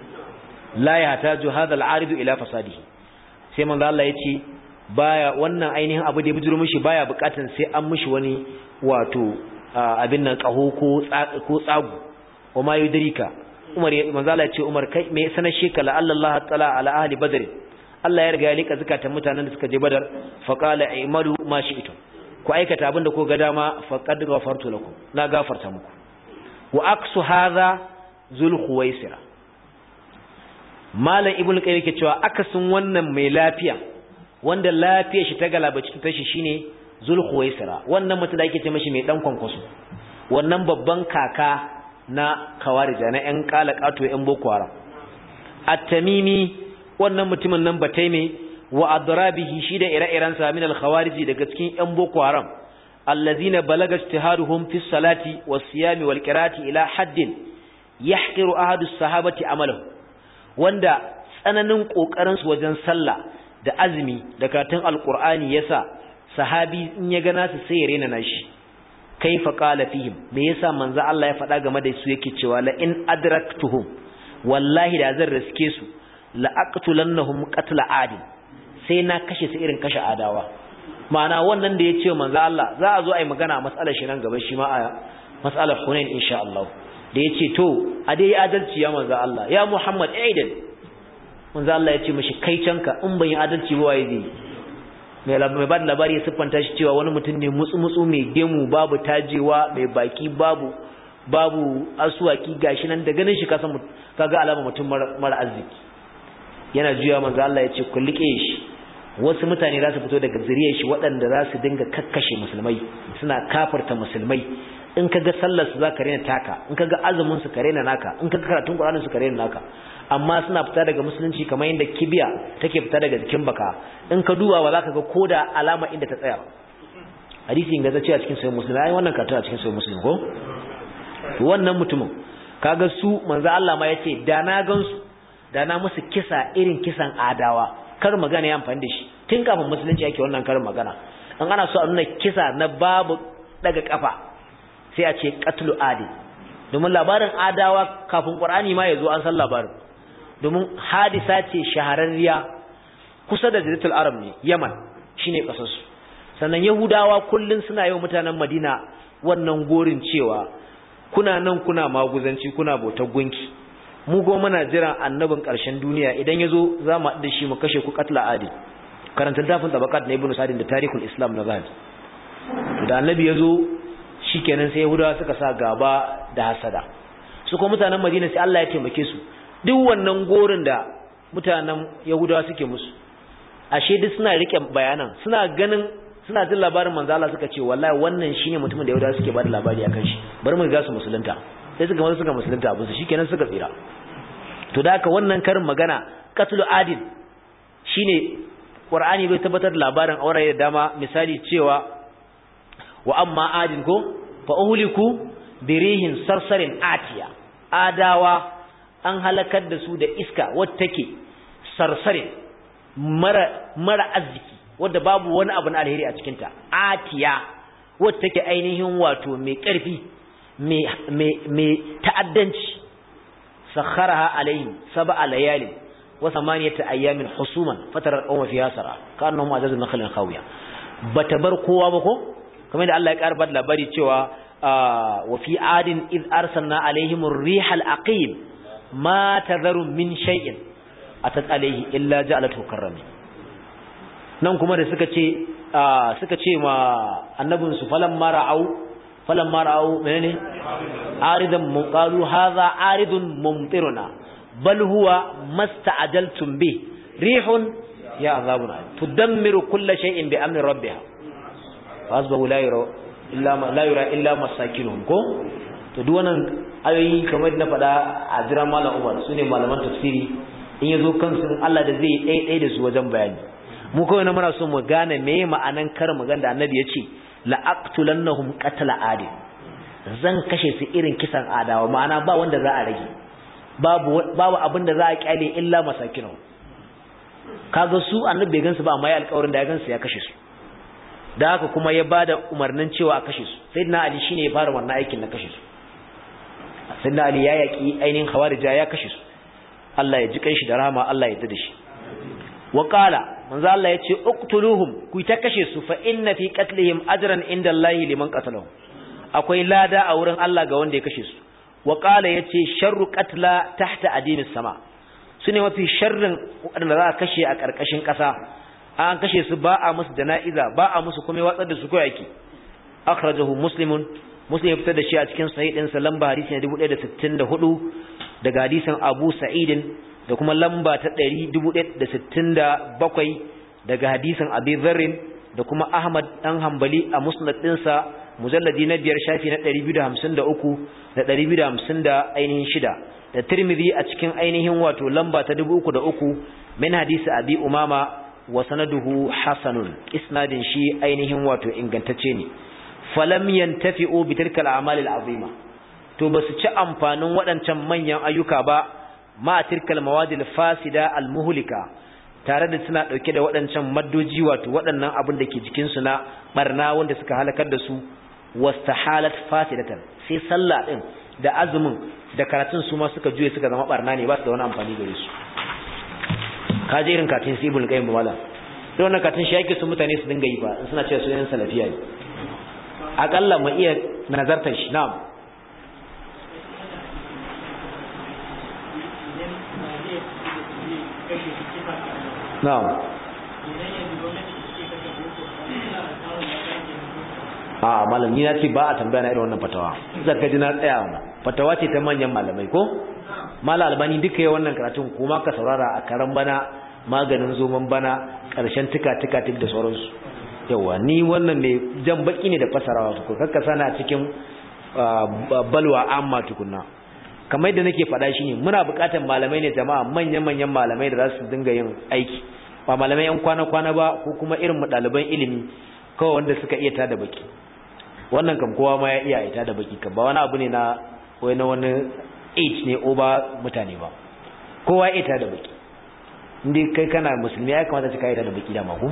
la yahtaju hadha al-arid ila fasadihi sai manzo Allah ya ce baya wannan ainihin abu da ya bijiro mishi baya bukatan sai an mishi wani wato abin nan kaho ko ko tsagu wa ma yudrika Umar manzo Allah ya ce Umar kai me sanar sheka la Allah ta'ala ala ahli badr Allah ya riga ya lika zakatan mutanen da suka je badar fa qala aymalu ma shi'tum ku aikata abin da ko ga dama faqad ghafartu lakum na gafarta muku wa aksu hadha zul khuwaisira malam ibnu qayyim yake cewa akasin wannan mai lafiya wanda lafiyar shi ta galaba cikin tashi shine zul khuwaisira wannan mutum da yake ce mashi mai dan kwankwaso wannan babban kaka na kawarija na yan kalakato yan boko haram at-tamimi wannan mutumin nan bataime wa adrabihi shi da ire-irensa min al-khawariji daga cikin yan boko haram allazina balaga ijtihaduhum fi salati was-siyami wal-qira'ati ila haddin yahqiru ahadu sahabati amalahu wanda tsananin kokarin su wajen sallah da azumi da karatun alqur'ani yasa sahabi in ya gana su sai ya rena nashi kaifa qala fihim me yasa manzo Allah ya faɗa game da su yake cewa la in adraktuhum wallahi da zan riske su la aqtulannahum qatla adin sai na kashe su irin kashe adawa ma'ana wannan da ya ce manzo Allah za a zo a yi magana a matsalar shi nan gaba shi ma a matsalar Hunain insha Allah da ya ce to a dai adalci ya manzo Allah ya Muhammad aidan manzo Allah ya ce mishi kai canka in ban yi adalci ba waye zai mai mai ba labari ya siffanta shi cewa wani mutum ne mutsu mutsu mai gemu babu tajewa mai baki babu babu asuwaki gashi nan da ganin shi kasan kaga alama mutum mara arziki yana juya manzo Allah ya ce ku liƙe shi wasu mutane za su fito daga zuriyar shi waɗanda za su dinga kakkashe musulmai suna kafarta musulmai in kaga sallar su zaka rena taka in kaga azumin su ka rena naka in kaga karatun Qur'anin su ka rena naka amma suna fita daga musulunci kamar yadda kibiya take fita daga jikin baka in ka duba ba zaka ga koda alama inda ta tsaya hadisi inda zace a cikin sahih muslim ai wannan karatu a cikin sahih muslim ko wannan mutumin kaga su manzo Allah ma yace da na gansu da na musu kisa irin kisan adawa kar magana ya amfani da shi tun kafin musulunci yake wannan karin magana an ana so a nuna kisa na babu daga kafa sai a ce qatlu adi domin labarin adawa kafin qur'ani ma yazo an san labarin domin hadisa ce shahararriya kusa da jaziratul arab ne yaman shine kasar su sannan yahudawa kullun suna yau mutanen madina wannan gorin cewa kuna nan kuna maguzanci kuna bautar gunki mu go muna jiran annabin ƙarshen duniya idan yazo za mu da shi mu kashe ku katla adil karanta dafin tabaqat na ibnu sadin da tarihul islam na zahabi da annabi yazo shikenan sai yahudawa suka sa gaba da hasada su kuma mutanen madina sai Allah ya taimake su duk wannan gorin da mutanen yahudawa suke musu ashe duk suna rike bayanan suna ganin suna jin labarin manzo Allah suka ce wallahi wannan shine mutumin da yahudawa suke bada labari akan shi bari mu ga su musulunta sai suka maza suka musulunta abin su shikenan suka tsira to da haka wannan karin magana qatlu adil shine qur'ani bai tabbatar da labarin aure da dama misali cewa wa amma adin ko fa uhliku birihin sarsarin atiya adawa an halakar da su da iska wadda take sarsarin mara mara arziki wadda babu wani abu na alheri a cikin ta atiya wadda take ainihin wato mai karfi mai mai mai ta'addanci sakharaha alaihim sab'a layalin wa thamaniyata ayamin husuman fatara qawma fiha sara kanahum ajazun nakhlin khawiya bata bar kowa ba ko kamar da Allah ya karba labari cewa wa fi adin id arsalna alaihim ar-riha al-aqim ma tadharu min shay'in atat alaihi illa ja'alatu karrami nan kuma da suka ce suka ce ma annabin su falan mara'au falan mara'au menene aridan mun qalu hadha aridun mumtiruna bal huwa masta'ajaltum bi rihun ya azabun tudammiru kulla shay'in bi amri rabbiha fasbahu la yura illa ma la yura illa masakinuhum ko to duk wannan ayoyi kamar na faɗa a jira malam Umar sune malaman tafsiri in yazo kansu Allah da zai ɗaya ɗaya da su wajen bayani mu kawai na muna so mu gane me ma'anan kar magana da annabi ya ce la aqtulannahum qatla adin zan kashe su irin kisan adawa ma'ana ba wanda za a rage babu babu abin da za a kyale illa masakinuhum kaga su annabi bai gansu ba amma ya alƙawarin da ya gansu ya kashe su da haka kuma ya bada umarnin cewa a kashe su sayyidina ali shine ya fara wannan aikin na kashe su sayyidina ali ya yaki ainihin khawarija ya kashe su Allah ya ji kanshi da rahama Allah ya da shi wa qala manzo Allah ya ce uqtuluhum ku ta kashe su fa inna fi qatlihim ajran inda Allah liman qatalahum akwai lada a wurin Allah ga wanda ya kashe su wa qala yace sharru qatla tahta adimis sama sune mafi sharrin wanda za a kashe a karkashin kasa an kashe su ba a musu jana'iza ba a musu kuma watsar da su ko yake akhrajahu muslimun muslim ya fitar da shi a cikin sahih din sa lamba hadisi na 1164 daga hadisin Abu Sa'id da kuma lamba ta 1167 daga hadisin Abi Dharr da kuma Ahmad dan Hanbali a musnad din sa mujalladi na biyar shafi na 253 da 250 da ainihin shida da Tirmidhi a cikin ainihin wato lamba ta 303 min hadisi Abi Umama wa sanaduhu hasanun isnadin shi ainihin wato ingantacce ne falam yantafi'u bi tilka al-a'mal al-azima to basu ci amfanin waɗancan manyan ayyuka ba ma tilka al-mawadil fasida al-muhlika tare da suna dauke da waɗancan maddoji wato waɗannan abin da ke jikin su na barna wanda suka halakar da su wastahalat fasidatan sai sallah din da azumin da karatun su ma suka juye suka zama barna ne ba su da wani amfani gare su ka je irin katin sibul qayyim wala don wannan katin shi yake su mutane su dinga yi ba in suna cewa su yan salafiya ne akalla mu iya nazartar shi na'am na'am a malam ni na ce ba a tambaya na irin wannan fatawa zaka ji na tsaya fatawa ce ta manyan malamai ko mala albani duka yi wannan karatun kuma ka saurara a karan bana maganin zoman bana ƙarshen tuka-tuka tuk da sauransu yawa ni wannan mai jan baki ne da fasarawa ko kakka sana a cikin balwa amma tukunna kamar yadda nake faɗa shine muna buƙatar malamai ne jama'a manyan-manyan malamai da za su dinga yin aiki ba malamai yan kwana-kwana ba ko kuma irin mu ɗaliban ilimi kawai wanda suka iya tada baki wannan kam kowa ma ya iya ita da baki kam ba wani abu ne na wai na wani age ne over mutane ba kowa ya ita da baki inda kai kana musulmi ya kamata ka ita da baki da mako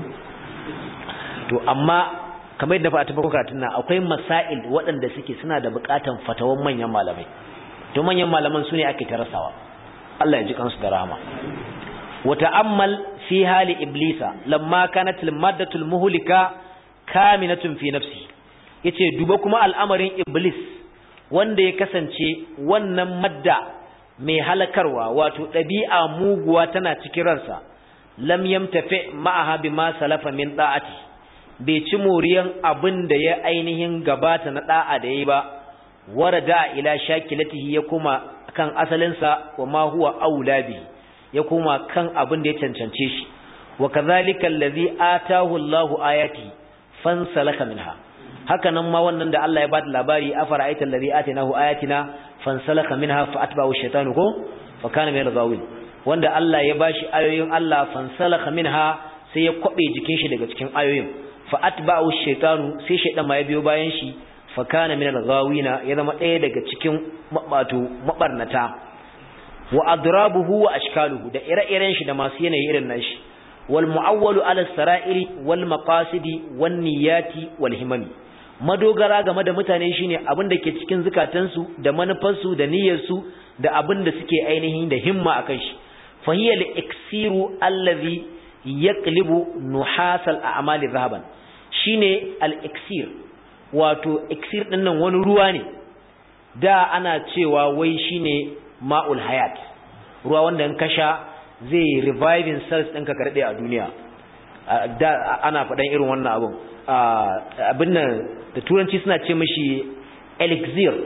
to amma kamar yadda fa ta farko karatun nan akwai masail waɗanda suke suna da buƙatan fatawan manyan malamai to manyan malaman su ne ake tarasawa Allah ya ji kansu da rahama wa ta'ammal fi hali iblisa lamma kanat al-maddatu al-muhlika kaminatun fi nafsi yace duba kuma al'amarin iblis wanda ya kasance wannan madda mai halakarwa wato ɗabi'a muguwa tana cikin ransa lam yamtafi ma'aha bima salafa min da'ati bai ci moriyan abin da ya ainihin gabata na da'a da yayi ba warada ila shakilatihi ya kuma kan asalinsa wa ma huwa aula bi ya kuma kan abin da ya cancance shi wa kadhalika allazi atahu Allahu ayati fansalaka minha haka nan ma wannan da Allah ya bada labari afara aital ladhi atinahu ayatina fansalaka minha fa atba'u shaytanu ko fa kana min al-ghawin wanda Allah ya bashi ayoyin Allah fansalaka minha sai ya kwabe jikin shi daga cikin ayoyin fa atba'u shaytanu sai shaydan ma ya biyo bayan shi fa kana min al-ghawina ya zama ɗaya daga cikin mabato mabarnata wa adrabuhu wa ashkaluhu da ire-iren shi da masu yanayi irin nashi wal mu'awwalu ala sara'iri wal maqasidi wan niyyati wal himami madogara game da mutane shine abin da ke cikin zukatansu da manufarsu da niyyarsu da abin da suke ainihin da himma akan shi fahiyal iksiru allazi yaqlibu nuhasal a'mali zahaban shine al iksir wato iksir din nan wani ruwa ne da ana cewa wai shine ma'ul hayat ruwa wanda in kasha zai reviving cells ɗinka karɗe a duniya da ana faɗan irin wannan abun abin nan da turanci suna ce mashi elixir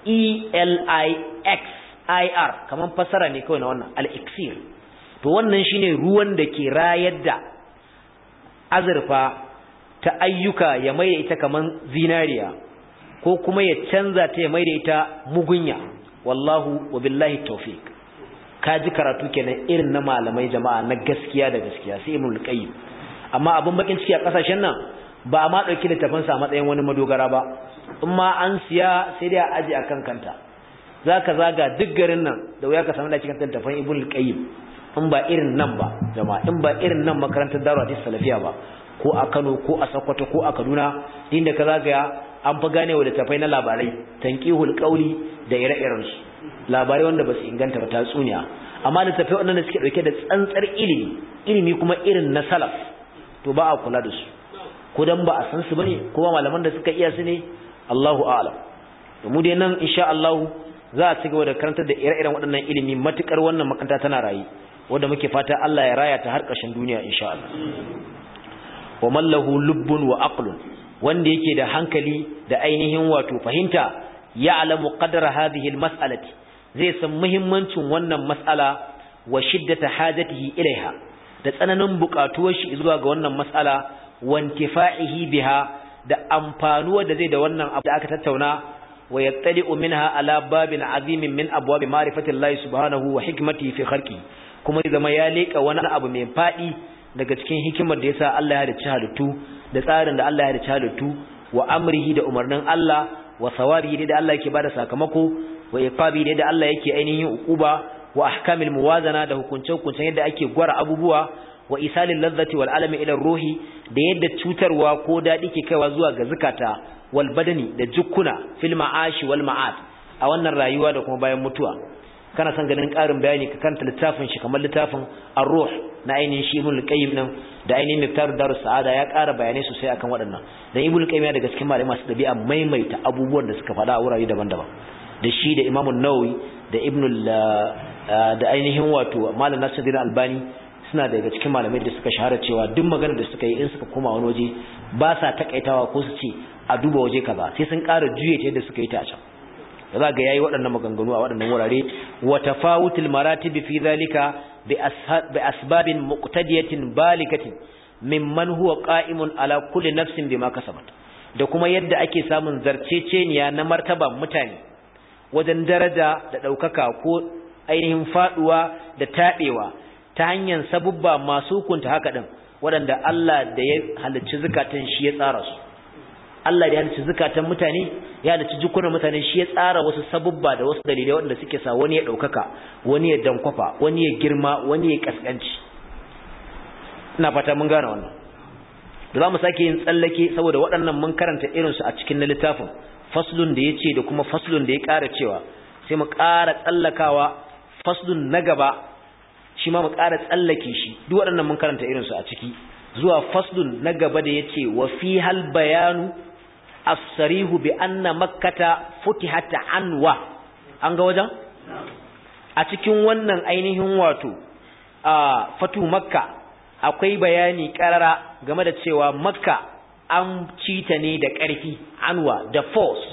e-l-i-x-i-r kamar fasara ne kawai na wannan al-elixir to wannan shine ruwan da ke rayar da azurfa ta ayyuka ya maida ita kamar zinariya ko kuma ya canza ta ya maida ita mugunya wallahu wa billahi tawfiq ka ji karatu kenan irin na malamai jama'a na gaskiya da gaskiya sai ibnul qayyim amma abin bakin ciki a kasashen nan ba ma dauki littafin sa matsayin wani madogara ba in ma an siya sai dai a aje akan kanta zaka zaga duk garin nan da wuya ka samu da cikin littafin ibnul qayyim in ba irin nan ba jama'a in ba irin nan makarantar darul hadis salafiya ba ko a Kano ko a Sokoto ko a Kaduna inda ka zagaya an fi gane wa littafai na labarai tanqihul qawli da ire-iren su labarai wanda ba su inganta ba tatsuniya amma littafai waɗanda suke ɗauke da tsantsar ilimi ilimi kuma irin na salaf to ba a kula da su ko dan ba a san su bane kuma malaman da suka iya su ne Allahu a'lam to mu dai nan insha Allah za a cigaba da karantar da ire-iren waɗannan ilimi matukar wannan makaranta tana rayi wanda muke fata Allah ya raya ta har ƙarshen duniya insha Allah wa mallahu lubbun wa aqlun wanda yake da hankali da ainihin wato fahimta ya'lamu qadra hadhihi almas'alati zai san muhimmancin wannan mas'ala wa shiddata hajatihi ilaiha da tsananin buƙatuwar shi zuwa ga wannan mas'ala wa intifa'ihi biha da amfanuwa da zai da wannan abu da aka tattauna wa yattali'u minha ala babin azimin min abwab ma'rifati Allah subhanahu wa hikmatihi fi khalqi kuma zama ya leka wani abu mai fadi daga cikin hikimar da yasa Allah ya halicci halittu da tsarin da Allah ya halicci halittu wa amrihi da umarnin Allah wa sawabihi da Allah yake bada sakamako wa iqabi da Allah yake ainihin ukuba wa ahkamil muwazana da hukunce hukuncen yadda ake gwara abubuwa wa isalil ladzati wal alami ila ruhi da yadda cutarwa ko dadi ke kaiwa zuwa ga zakata wal badani da jukkuna fil ma'ashi wal ma'ad a wannan rayuwa da kuma bayan mutuwa kana son ganin ƙarin bayani ka kanta littafin shi kamar littafin ar-ruh na ainihin shi ibn qayyim nan da ainihin miftar darus sa'ada ya ƙara bayanai sosai akan waɗannan dan ibn qayyim ya daga cikin malamai masu dabi'a maimaita abubuwan da suka faɗa a wurare daban-daban da shi da imam an-nawawi da ibn da ainihin wato malam nasiruddin albani suna daga cikin malamai da suka shahara cewa duk maganar da suka yi in suka koma wani waje ba sa takaitawa ko su ce a duba waje kaza sai sun ƙara juye ta yadda suka yi ta a can da za ga yayi waɗannan maganganu a waɗannan wurare wa tafawutul maratib fi zalika bi asbabin muqtadiyatin balikatin mimman huwa qa'imun ala kulli nafsin bima kasabat da kuma yadda ake samun zarceceniya na martaban mutane wajen daraja da ɗaukaka ko ainihin faɗuwa da taɓewa ta hanyar sabubba masu hukunta haka ɗin waɗanda Allah da ya halicci zukatan shi ya tsara su Allah da ya halicci zukatan mutane ya halicci jikunan mutane shi ya tsara wasu sabubba da wasu dalilai waɗanda suke sa wani ya ɗaukaka wani ya dankwafa wani ya girma wani ya kaskanci ina fata mun gane wannan da za mu sake yin tsallake saboda waɗannan mun karanta irinsu a cikin na littafin faslun da ya ce da kuma faslun da ya ƙara cewa sai mu ƙara tsallakawa faslun na gaba shi ma mu ƙara tsallake shi duk waɗannan mun karanta irinsu a ciki zuwa faslun na gaba da ya ce wa fi hal bayanu as-sarihu bi anna makkata futihat anwa an ga wajen a cikin wannan ainihin wato a fatu makka akwai bayani karara game da cewa makka an ci ta ne da ƙarfi anwa da force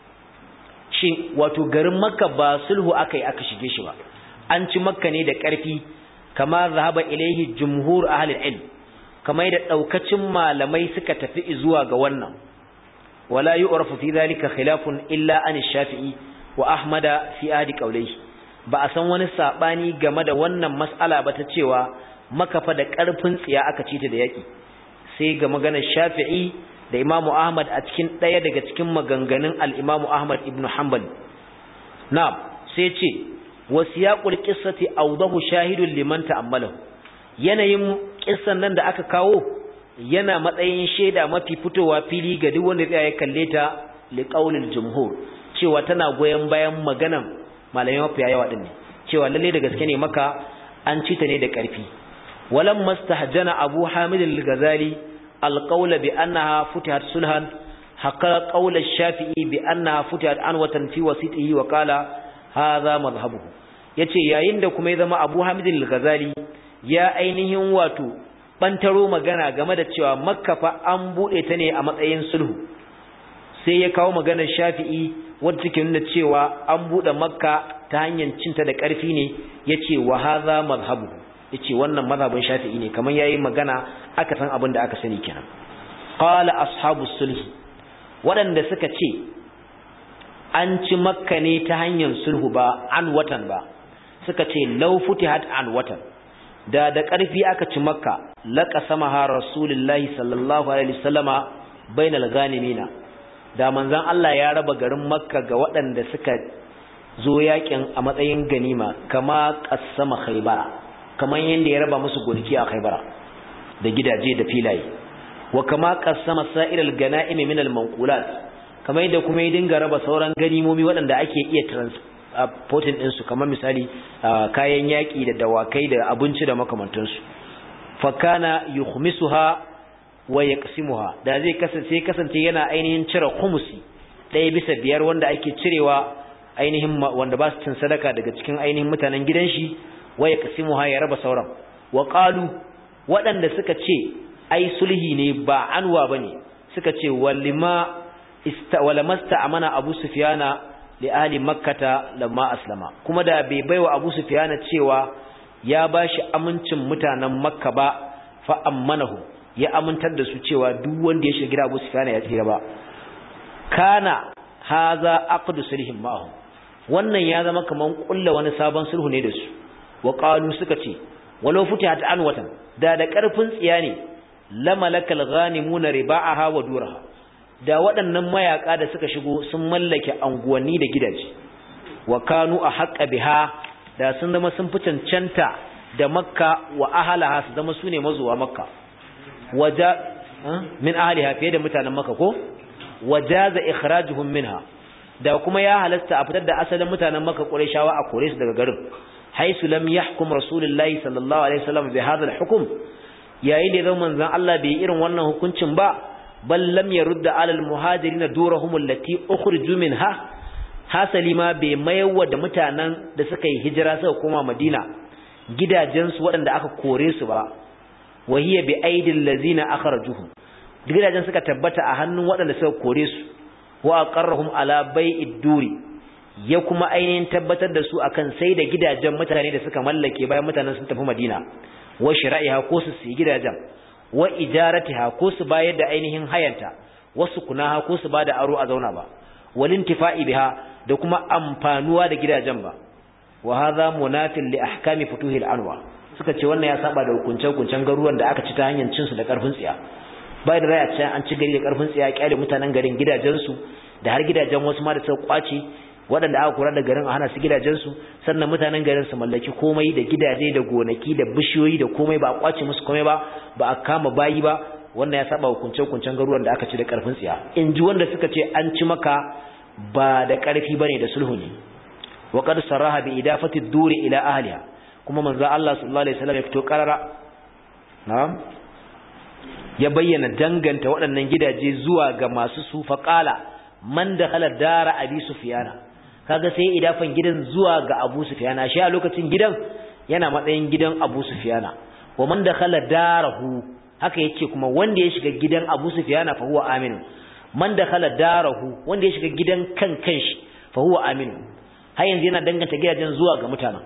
shi wato garin makka ba sulhu aka yi aka shige shi ba an ci makka ne da ƙarfi kama zahaba ilaihi jumhur ahlul ilm kamar da daukacin malamai suka tafi zuwa ga wannan wala yu'rafu fi dhalika khilafun illa an shafi'i wa ahmada fi adi qawlihi ba a san wani sabani game da wannan mas'ala ba ta cewa makafa da ƙarfin tsiya aka ci ta da yaƙi sai ga maganar shafi'i da imamu ahmad a cikin ɗaya daga cikin maganganun al'imamu ahmad ibn hanbal na sai ce wasu yaƙul ƙissati audahu shahidun liman ta'ammalahu yanayin ƙissan nan da aka kawo yana matsayin shaida mafi fitowa fili ga duk wanda ya kalle ta liƙaunin jumhur cewa tana goyon bayan maganan malamai mafiya yawa ɗin ne cewa lalle da gaske ne maka an ci ta ne da ƙarfi ولما استهجن أبو حامد الغزالي القول بأنها فتحت سلحا حقا قول الشافعي بأنها فتحت عنوة في وسيطه وقال هذا مذهبه yace yayin da kuma ya zama Abu Hamid al-Ghazali ya ainihin wato bantaro magana game da cewa Makka fa an bude ta ne a matsayin sulhu sai ya kawo maganar Shafi'i wanda take nuna cewa an bude Makka ta hanyar cinta da ƙarfi ne yace wa hadha madhhabuhu yace wannan mazhabin Shafi'i ne kamar yayi magana aka san abin da aka sani kenan qala ashabus sulh wadanda suka ce an ci makka ne ta hanyar sulhu ba an watan ba suka ce law futihat an watan da da ƙarfi aka ci makka laqasamaha rasulullahi sallallahu alaihi wasallama bainal ghanimina da manzon Allah ya raba garin makka ga waɗanda suka zo yakin a matsayin ganima kama qassama khaybara kamar yadda ya raba musu gonaki a Khaibara da gidaje da filaye wa kama qassama sa'iral ganaim min al manqulat kamar yadda kuma ya dinga raba sauran ganimomi waɗanda ake iya transporting din su kamar misali kayan yaki da dawakai da abinci da makamantan su fa kana yukhmisuha wa yaqsimuha da zai kasance kasance yana ainihin cire khumusi ɗaya bisa biyar wanda ake cirewa ainihin wanda ba su cin sadaka daga cikin ainihin mutanen gidan shi waya kasimuha ya raba sauran wa qalu waɗanda suka ce ai sulhi ne ba anwa bane suka ce walima ista walamasta amana abu sufyana li ahli makkata lamma aslama kuma da bai baiwa abu sufyana cewa ya bashi amincin mutanen makka ba fa ammanahu ya amintar da su cewa duk wanda ya shiga gida abu sufyana ya tsira ba kana haza aqdu sulhin ma'ahum wannan ya zama kaman kulla wani sabon sulhu ne da su wa qalu suka ce walau futihat an watan da da karfin tsiya ne lamalakal ghanimuna riba'aha wa duraha da waɗannan mayaka da suka shigo sun mallake anguwanni da gidaje wa kanu a haqqa biha da sun zama sun fi cancanta da makka wa ahalaha su zama sune mazuwa makka waja min ahliha fiye da mutanen makka ko wajaza ikhrajuhum minha da kuma ya halasta a fitar da asalin mutanen makka qurayshawa a kore su daga garin haisu lam yahkum rasulullahi sallallahu alaihi wasallam bi hadha al-hukm yayin da zaman manzon Allah bai irin wannan hukuncin ba bal lam yarudda ala al-muhajirin durahum allati ukhriju minha hasali ma bai mayarwa da mutanen da suka yi hijira suka koma Madina gidajensu waɗanda aka kore su ba wahiya bi aidil ladzina akhrajuhum gidajen suka tabbata a hannun waɗanda suka kore su wa aqarrahum ala bai'id duri ya kuma ainihin tabbatar da su akan sai da gidajen mutane da suka mallake bayan mutanen sun tafi Madina wa shira'iha ko su su gidajen wa ijaratiha ko su bayar da ainihin hayanta wasu kunaha ko su bada aro a zauna ba walintifa'i biha da kuma amfanuwa da gidajen ba wa hadha munafil li ahkami futuhil anwa suka ce wannan ya saba da hukuncen hukuncen garuruwan da aka ci ta hanyar cin su da karfin tsiya bai da raya can an ci gari da karfin tsiya kyale mutanen garin gidajen su da har gidajen wasu ma da suka kwace waɗanda aka kura da garin a hana su gidajen su sannan mutanen garin su mallaki komai da gidaje da gonaki da bishiyoyi da komai ba a kwace musu komai ba ba a kama bayi ba wannan ya saba hukunce hukuncen garuruwan da aka ci da karfin tsiya in ji wanda suka ce an ci maka ba da karfi bane da sulhu ne wa qad saraha bi idafati duri ila ahliha kuma manzo Allah sallallahu alaihi wasallam ya fito karara na'am ya bayyana danganta waɗannan gidaje zuwa ga masu su faqala man dakhala dara abi sufyana kaga sai idafan gidan zuwa ga abu sufyana shi a lokacin gidan yana matsayin gidan abu sufyana wa man dakhala darahu haka yace kuma wanda ya shiga gidan abu sufyana fa huwa aminu man dakhala darahu wanda ya shiga gidan kan kanshi fa huwa aminu har yanzu yana danganta gidajen zuwa ga mutanen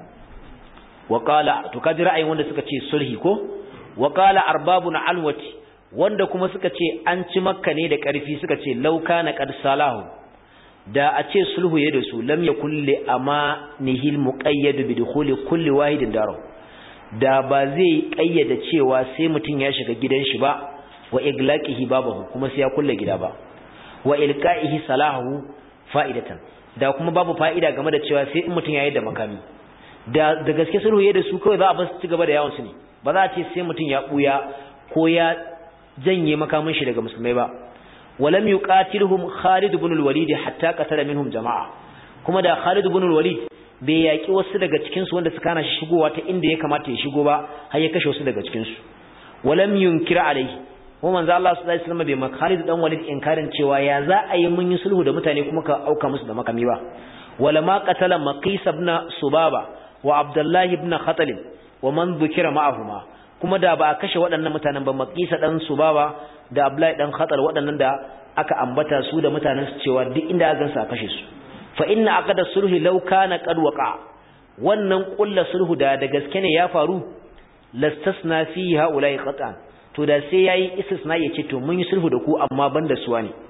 wa qala to kaji ra'ayin wanda suka ce sulhi ko wa qala arbabun alwati wanda kuma suka ce an ci makka ne da ƙarfi suka ce lauka na qad salahu da a ce sulhu ya da su lam yakul li amanihil muqayyad bi dukhuli kulli wahidin daro da ba zai kayyada cewa sai mutun ya shiga gidan shi ba wa iglaqihi babahu kuma sai ya kulle gida ba wa ilqaihi salahu fa'idatan da kuma babu fa'ida game da cewa sai in mutun yayi da makami da da gaske sulhu ya da su kawai za a bar su ci gaba da yawon su ne ba za a ce sai mutun ya buya ko ya janye makamin shi daga musulmai ba walam yuqatiluhum Khalid ibn al-Walid hatta qatala minhum jama'a kuma da Khalid ibn al-Walid bai yaki wasu daga cikin su wanda suka hana shi shigowa ta inda ya kamata ya shigo ba har ya kashe wasu daga cikin su walam yunkira alaihi kuma manzo Allah sallallahu alaihi wasallam bai ma Khalid dan Walid inkarin cewa ya za a yi mun yi sulhu da mutane kuma ka auka musu da makami ba wala ma qatala Maqis ibn Subaba wa Abdullah ibn Khatal wa man dhukira ma'ahuma kuma da ba a kashe waɗannan mutanen ba Maqisa dan Subaba da Abdullahi dan Khatal waɗannan da aka ambata su da mutanen su cewa duk inda aka gansa kashe su fa inna aqada sulhi law kana qad waqa wannan kullu sulhu da da gaske ne ya faru lastasna fi haula'i qat'an to da sai yayi istisna yace to mun yi sulhu da ku amma banda suwa ne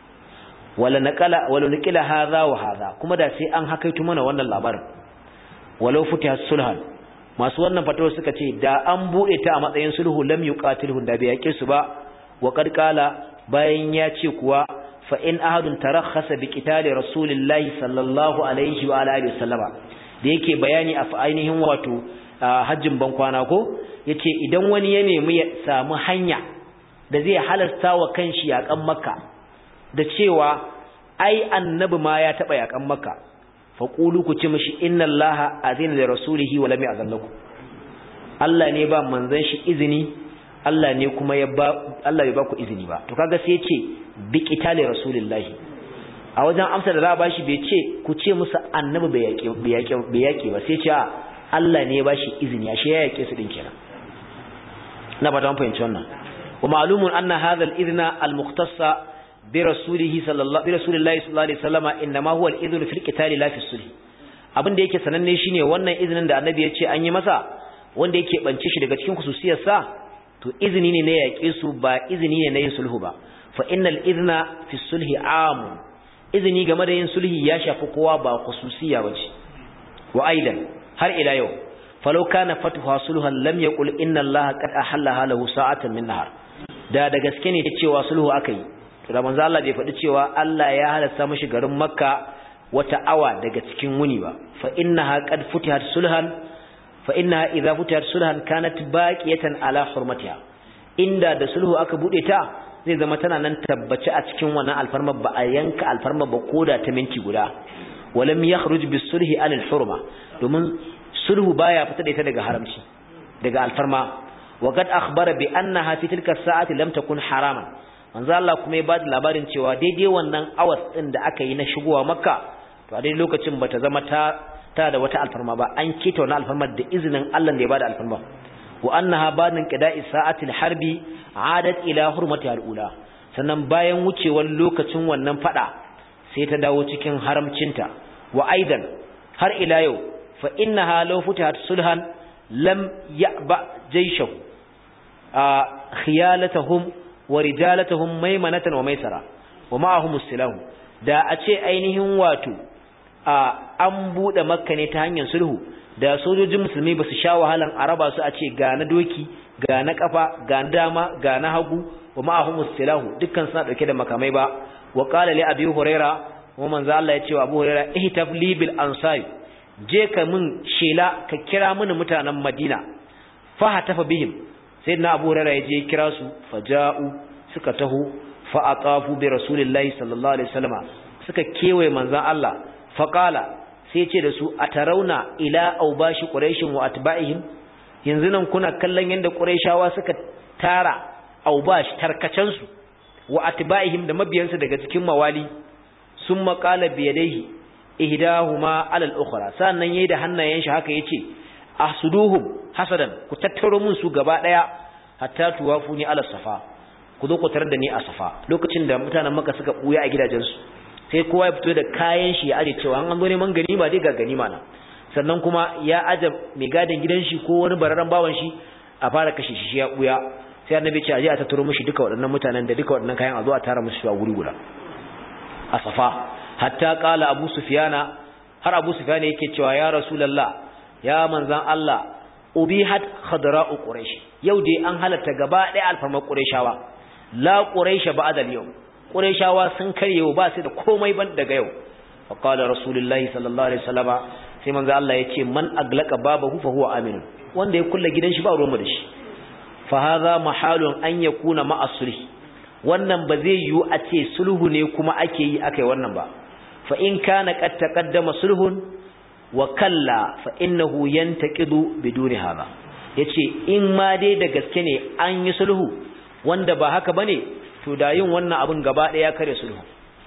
wala naqala wala naqila hadha wa hadha kuma da sai an hakaitu mana wannan labarin walau futiha sulhan masu wannan fatawar suka ce da an bude ta a matsayin sulhu lam yuqatilhu da bai yake su ba wa qad qala bayan ya ce kuwa fa in ahadun tarakhasa bi qitali rasulillahi sallallahu alaihi wa alihi wasallama da yake bayani a ainihin wato hajjin bankwana ko yace idan wani ya nemi ya samu hanya da zai halasta wa kanshi yakan makka da cewa ai annabi ma ya taba yakan makka faƙulu ku ce mashi inna allaha azina da rasulihi wa lam ya'zannakum Allah ne ba manzon shi izini Allah ne kuma ya ba Allah bai ba ku izini ba to kaga sai ya ce bi qitali rasulillahi a wajen amsa da za a bashi bai ce ku ce musu annabi bai yake bai yake bai yake ba sai ce a Allah ne ya bashi izini ashe ya yake su din kenan na ba ta fahimci wannan wa ma'lumun anna hadha al-idna al-mukhtassa برسوله صلى الله برسول الله صلى الله عليه وسلم انما هو الاذن في القتال لا في الصلح abin da yake sananne shine wannan izinin da annabi ya ce an yi masa wanda yake bance shi daga cikin khususiyar sa to izini ne na yaƙe su ba izini ne na yin sulhu ba fa innal idna fi sulhi am izini game da yin sulhi ya shafi kowa ba khususiya bace wa aidan har ila yau falau kana fatuha sulhan lam yaqul inna allaha qad ahalla lahu sa'atan min nahar da da gaske ne cewa sulhu akai to da manzo Allah bai faɗi cewa Allah ya halasta mishi garin Makka wata awa daga cikin wuni ba fa innaha qad futihat sulhan fa innaha idza futihat sulhan kanat baqiyatan ala hurmatiha inda da sulhu aka bude ta zai zama tana nan tabbace a cikin wannan alfarma ba a yanka alfarma ba koda ta minti guda walam yakhruj bis sulhi al hurma domin sulhu baya fita da ita daga haramci daga alfarma wa qad akhbara bi annaha fi tilka sa'ati lam takun haraman manzo Allah kuma ya ba da labarin cewa daidai wannan awas din da aka yi na shigowa makka to a daidai lokacin bata zama ta ta da wata alfarma ba an kita wannan alfarma da izinin Allah da ya bada alfarma wa annaha badin qida'i sa'atil harbi adat ila hurmati alula sannan bayan wucewar lokacin wannan fada sai ta dawo cikin haramcinta wa aidan har ila yau fa innaha law futihat sulhan lam ya'ba jayshahu khiyalatahum wa rijalatuhum maymanatan wa maisara wa ma'ahum silahu da a ce ainihin wato a an bude makka ne ta hanyar sulhu da sojojin musulmi ba su sha wahalan araba su a ce ga na doki ga na kafa ga na dama ga na hagu wa ma'ahum silahu dukkan suna dauke da makamai ba wa qala li abi huraira wa manzo Allah ya ce wa abu huraira ihtab li bil ansari je ka min shela ka kira mini mutanen madina fa hatafa bihim sayyidina abu huraira ya je kira su faja'u suka taho fa aqafu bi rasulillahi sallallahu alaihi wasallama suka kewaye manzon Allah fa qala sai ce da su atarauna ila aubashi quraishin wa atba'ihim yanzu nan kuna kallon yanda quraishawa suka tara aubash tarkacen su wa atba'ihim da mabiyansu daga cikin mawali summa qala bi yadayhi ihdahuma ala al-ukhra sannan yayi da hannayen shi haka yace ahsuduhum hasadan ku tattaro mun su gaba daya hatta tuwafuni ala safa ku zo ku tarar da ni a safa lokacin da mutanen maka suka buya a gidajensu sai kowa ya fito da kayan shi ya aje cewa an zo neman ganima dai ga ganima na sannan kuma ya aje mai gadin gidan shi ko wani bararren bawan shi a fara kashe shi ya buya sai annabi ce aje a tattaro mishi duka waɗannan mutanen da duka waɗannan kayan a zo a tara musu a guri guda a safa hatta qala abu sufyana har abu sufyana yake cewa ya rasulullah ya manzan Allah ubihat khadra'u quraish yau dai an halatta gaba ɗaya alfarmar qurayshawa la quraish ba'da al-yawm qurayshawa sun karyewa ba su da komai ban daga yau fa qala rasulullahi sallallahu alaihi wasallama sai manzo Allah yace man aglaqa babahu fa huwa amin wanda ya kulle gidan shi ba ruwan mu da shi fa hadha mahalun an yakuna ma'a sulh wannan ba zai yiwu a ce sulhu ne kuma ake yi akai wannan ba fa in kana qad taqaddama sulhun wa kalla fa innahu yantaqidu biduni hada yace in ma dai da gaske ne an yi sulhu wanda ba haka bane to da yin wannan abin gaba daya kare sulhu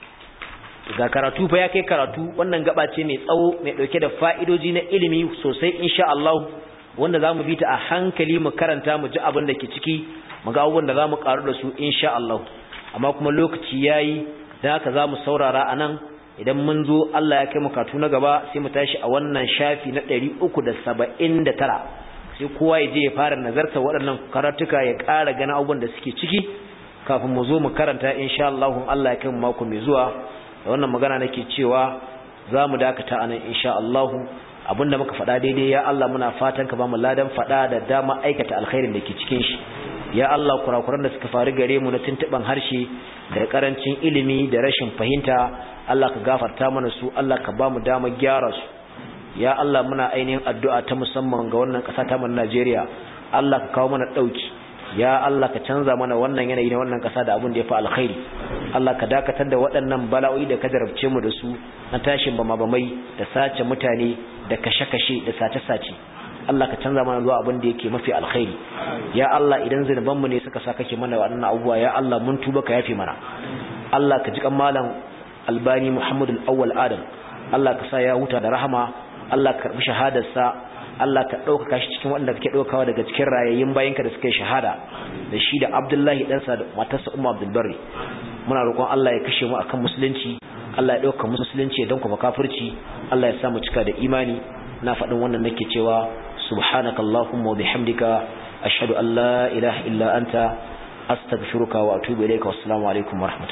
ga karatu fa ya kai karatu wannan gaba ce mai tsawo mai dauke da fa'idoji na ilimi sosai insha Allah wanda zamu bi ta a hankali mu karanta mu ji abin da ke ciki mu ga abubuwan da zamu karu da su insha Allah amma kuma lokaci yayi dan haka zamu saurara anan idan mun zo Allah ya kai mu katu na gaba sai mu tashi a wannan shafi na 379 sai kowa ya je ya fara nazarta waɗannan karatuka ya ƙara gana abubuwan da suke ciki kafin mu zo mu karanta insha Allah Allah ya kai mu mako mai zuwa da wannan magana nake cewa za mu dakata anan insha Allah abinda muka faɗa daidai ya Allah muna fatan ka ba mu ladan faɗa da dama aikata alkhairin da ke cikin shi ya Allah kurakuran da suka faru gare mu na tuntuban harshe da karancin ilimi da rashin fahimta Allah ka gafarta mana su Allah ka ba mu damar gyara su ya Allah muna ainihin addu'a ta musamman ga wannan ƙasa ta mu Najeriya Allah ka kawo mana dauki ya Allah ka canza mana wannan yanayi na wannan ƙasa da abin da ya fi alkhairi Allah ka dakatar da waɗannan bala'o'i da ka jarabce mu da su na tashin bama-bamai da sace mutane da kashe-kashe da sace-sace Allah ka canza mana zuwa abin da yake mafi alkhairi ya Allah idan zinubanmu ne suka sa kake mana waɗannan abubuwa ya Allah mun tuba ka yafe mana Allah ka ji kan malam Albani Muhammadu Awwal Adam Allah ka sa ya huta da rahama Allah ka karbi shahadarsa Allah ka ɗaukaka shi cikin waɗanda kake ɗaukawa daga cikin rayayyun bayanka da suka yi shahada da shi da Abdullahi ɗansa da matarsa Umma Abdul Barri muna roƙon Allah ya kashe mu akan musulunci Allah ya ɗauka musulunci don kuma kafirci Allah ya sa mu cika da imani na faɗin wannan nake cewa subhanakallahumma wa bihamdika ashhadu an la ilaha illa anta astaghfiruka wa atubu ilayka wassalamu alaikum wa